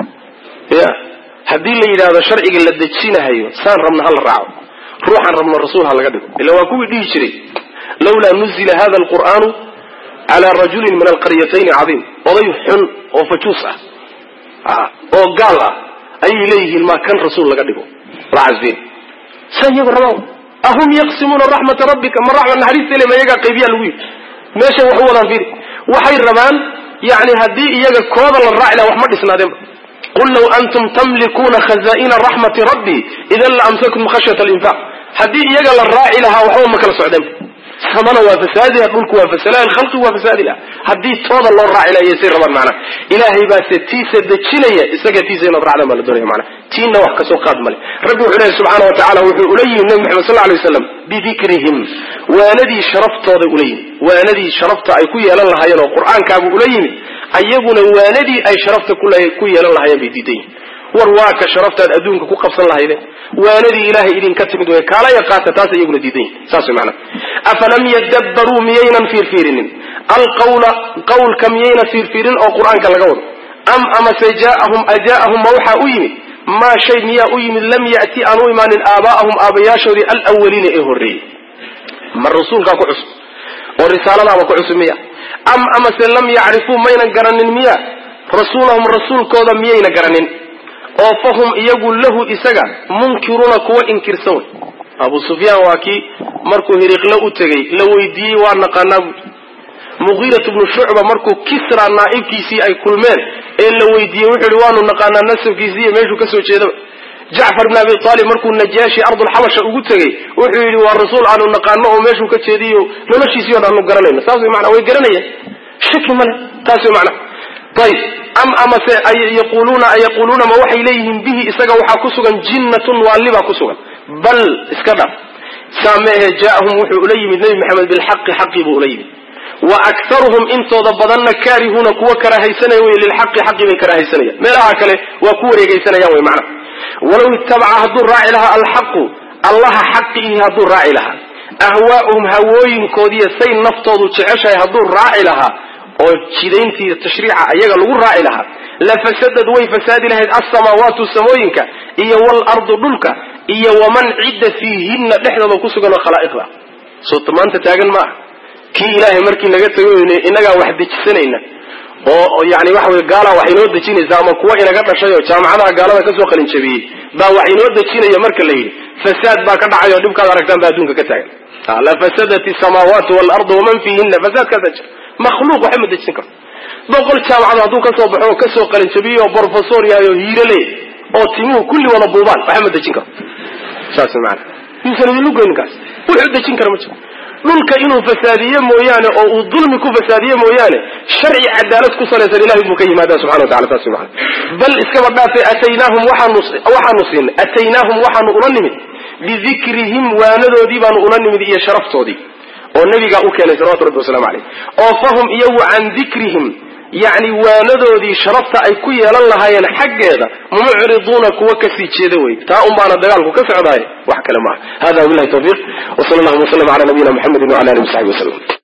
ya haddii la yidhaahdo sharciga la dejinahayo saan rabna hala raaco ruuxaan rabno rasuul ha laga dhigo ila waa kuwii dhihi jiray lawlaa nuzila hada alqur'aanu calaa rajulin min alqaryatayni cadiim oday xun oo fajuus ah oo gaal ah ayay leeyihiin maa kan rasuul laga dhigo lacasbeen saa iyagu rabaan ahum yaqsimuuna raxmata rabbika ma raxma naxariista ile ma iyagaa qaybiyaa lagu yidhi meesha wax u wadaan fiiri waxay rabaan yani haddii iyaga kooda la raaci laha wax ma dhisnaadeenba qul law antum tamlikuuna khaza'ina raxmati rabbi idan la amsakum khashyata alinfaq haddii iyaga la raaci lahaa waxba ma kala socdeenba samana waa fasaadiha dhulku waa fasalaha khalqi waa fasaadi laha haddii tooda loo raaci laha yasay rabaan macnaha ilaahay baase tiisa dejinaya isaga tiisa inaad raacdaan baa la doonaya macnaha tiina wax kasoo qaad male rabbi wuxuu leeyahy subxaana wa tacala wuxuu ula yimi nebi maxamed sal alay waslam bidikrihim waanadii sharaftooda ula yimi waanadii sharafta ay ku yeelan lahaayeen oo qur-aankaabuu ula yimi ayaguna waanadii ay sharafta ku yeelan lahaayeen bay diidan yihin war waa ka sharaftaad adduunka ku qabsan lahaydeen waanadii ilaahay idinka timid wey kaalaya qaata taas iyaguna diidan yihin saas way macnaha afalam yadabbaruu miyaynan fiirfiirinin alqawla qawlka miyayna fiirfiirin oo qur-aanka laga wado am amase jaaahum ajaa'ahum ma waxaa u yimid maa shay miyaa u yimid lam ya'ti aan u imaanin aabaa'ahum aabayaashoodii alawaliina ee horreeyey ma rasuulkaa ku cusub oo risaaladaaba ku cusub miya am amase lam yacrifuu maynan garanin miya rasuulahum rasuulkooda miyayna garanin oo fahum iyagu lahu isaga munkiruuna kuwa inkirsan wey abu sufyaan waa kii markuu hiriqlo u tegey la weydiiyey waa naqaanaa buui mugiirat bnu shucba markuu kisra naa'ibkiisii ay kulmeen ee la weydiiyey wuxuu yihi waanu naqaanaa nasabkiisii iyo meeshuu kasoo jeedaba jacfar bn abi aalib markuu najaashi ardulxabasha ugu tegey wuxuu yidhi waa rasuul aanu naqaano oo meeshuu ka jeediyo noloshiisii o dhan aanu garanayno saas way manaa way garanayeen shaki male taas way macnaa ayb am amase yaquluuna ayaquluuna ma waxay leeyihiin bihi isaga waxaa ku sugan jinnatun waalibaa ku sugan bal iska dhaf saa meehe jaaahum wuxuu ula yimid nebi maxamed bilxaqi xaqii buu ula yimid wa aktaruhum intooda badanna kaarihuuna kuwa karahaysanaya wey lilxaqi xaqii bay karahaysanayaan meelaha kale waa ku wareegaysanayaan wey macna walow itabaca hadduu raaci lahaa alxaqu allaha xaqiihi hadduu raaci lahaa ahwaa'uhum hawooyinkoodiiyo say naftoodu jeceshahay hadduu raaci lahaa oo jidayntii tashriica ayaga lagu raaci lahaa lafasadad way fasaadi lahayd alsamaawaatu samooyinka iyo waalardu dhulka iyo waman cidda fiihinna dhexdooda ku sugan oo khalaa'iqda soo maanta taagan maaha kii ilaahay markii laga tago inagaa wax dejisanayna oo yani waxa wey gaalaa wax inoo dejinaysa ama kuwa inaga dhashay oo jaamacadaha gaalada kasoo qalin jabiyey baa wax inoo dejinaya marka la yidhi fasaad baa ka dhacay oo dhibkaad aragtaan baa adduunka ka taagan lafasadat isamaawaatu waalardu waman fiihina fasaadkaasaa jira makhluuq waxba ma dejin karto boqol jaamacado hadduu kasoo baxo oo kasoo qalinjabiyo oo brofesor yahay oo hiirole oo timuhu kulli wada buubaan waxba ma dejin karto saas maana yuusan idinlu goynin kaas wuxuu dejin kara ma jiro dhulka inuu fasaadiye mooyaane oo uu dulmi ku fasaadiye mooyaane sharci cadaalad ku salaysan ilahay buu ka yimaada subxana watacala saas maana bal iskaba dhaafe ataynaahum waxaanu waxaanu siinay ataynaahum waxaanu ula nimid bidikrihim waanadoodii baanu ula nimid iyo sharaftoodii oo nabigaa u keenay salawatu rabbi waslamu caleyh oo fahum iyagu can dikrihim yacni waanadoodii sharafta ay ku yeelan lahaayeen xaggeeda mucriduuna kuwa kasii jeeda wey taa un baana dagaalku ka socdaay wax kale maaha hada wabilahi tawfiiq wsala allahuma waslm ala nabiyina mxamedi wala alihi wasaxbi waslm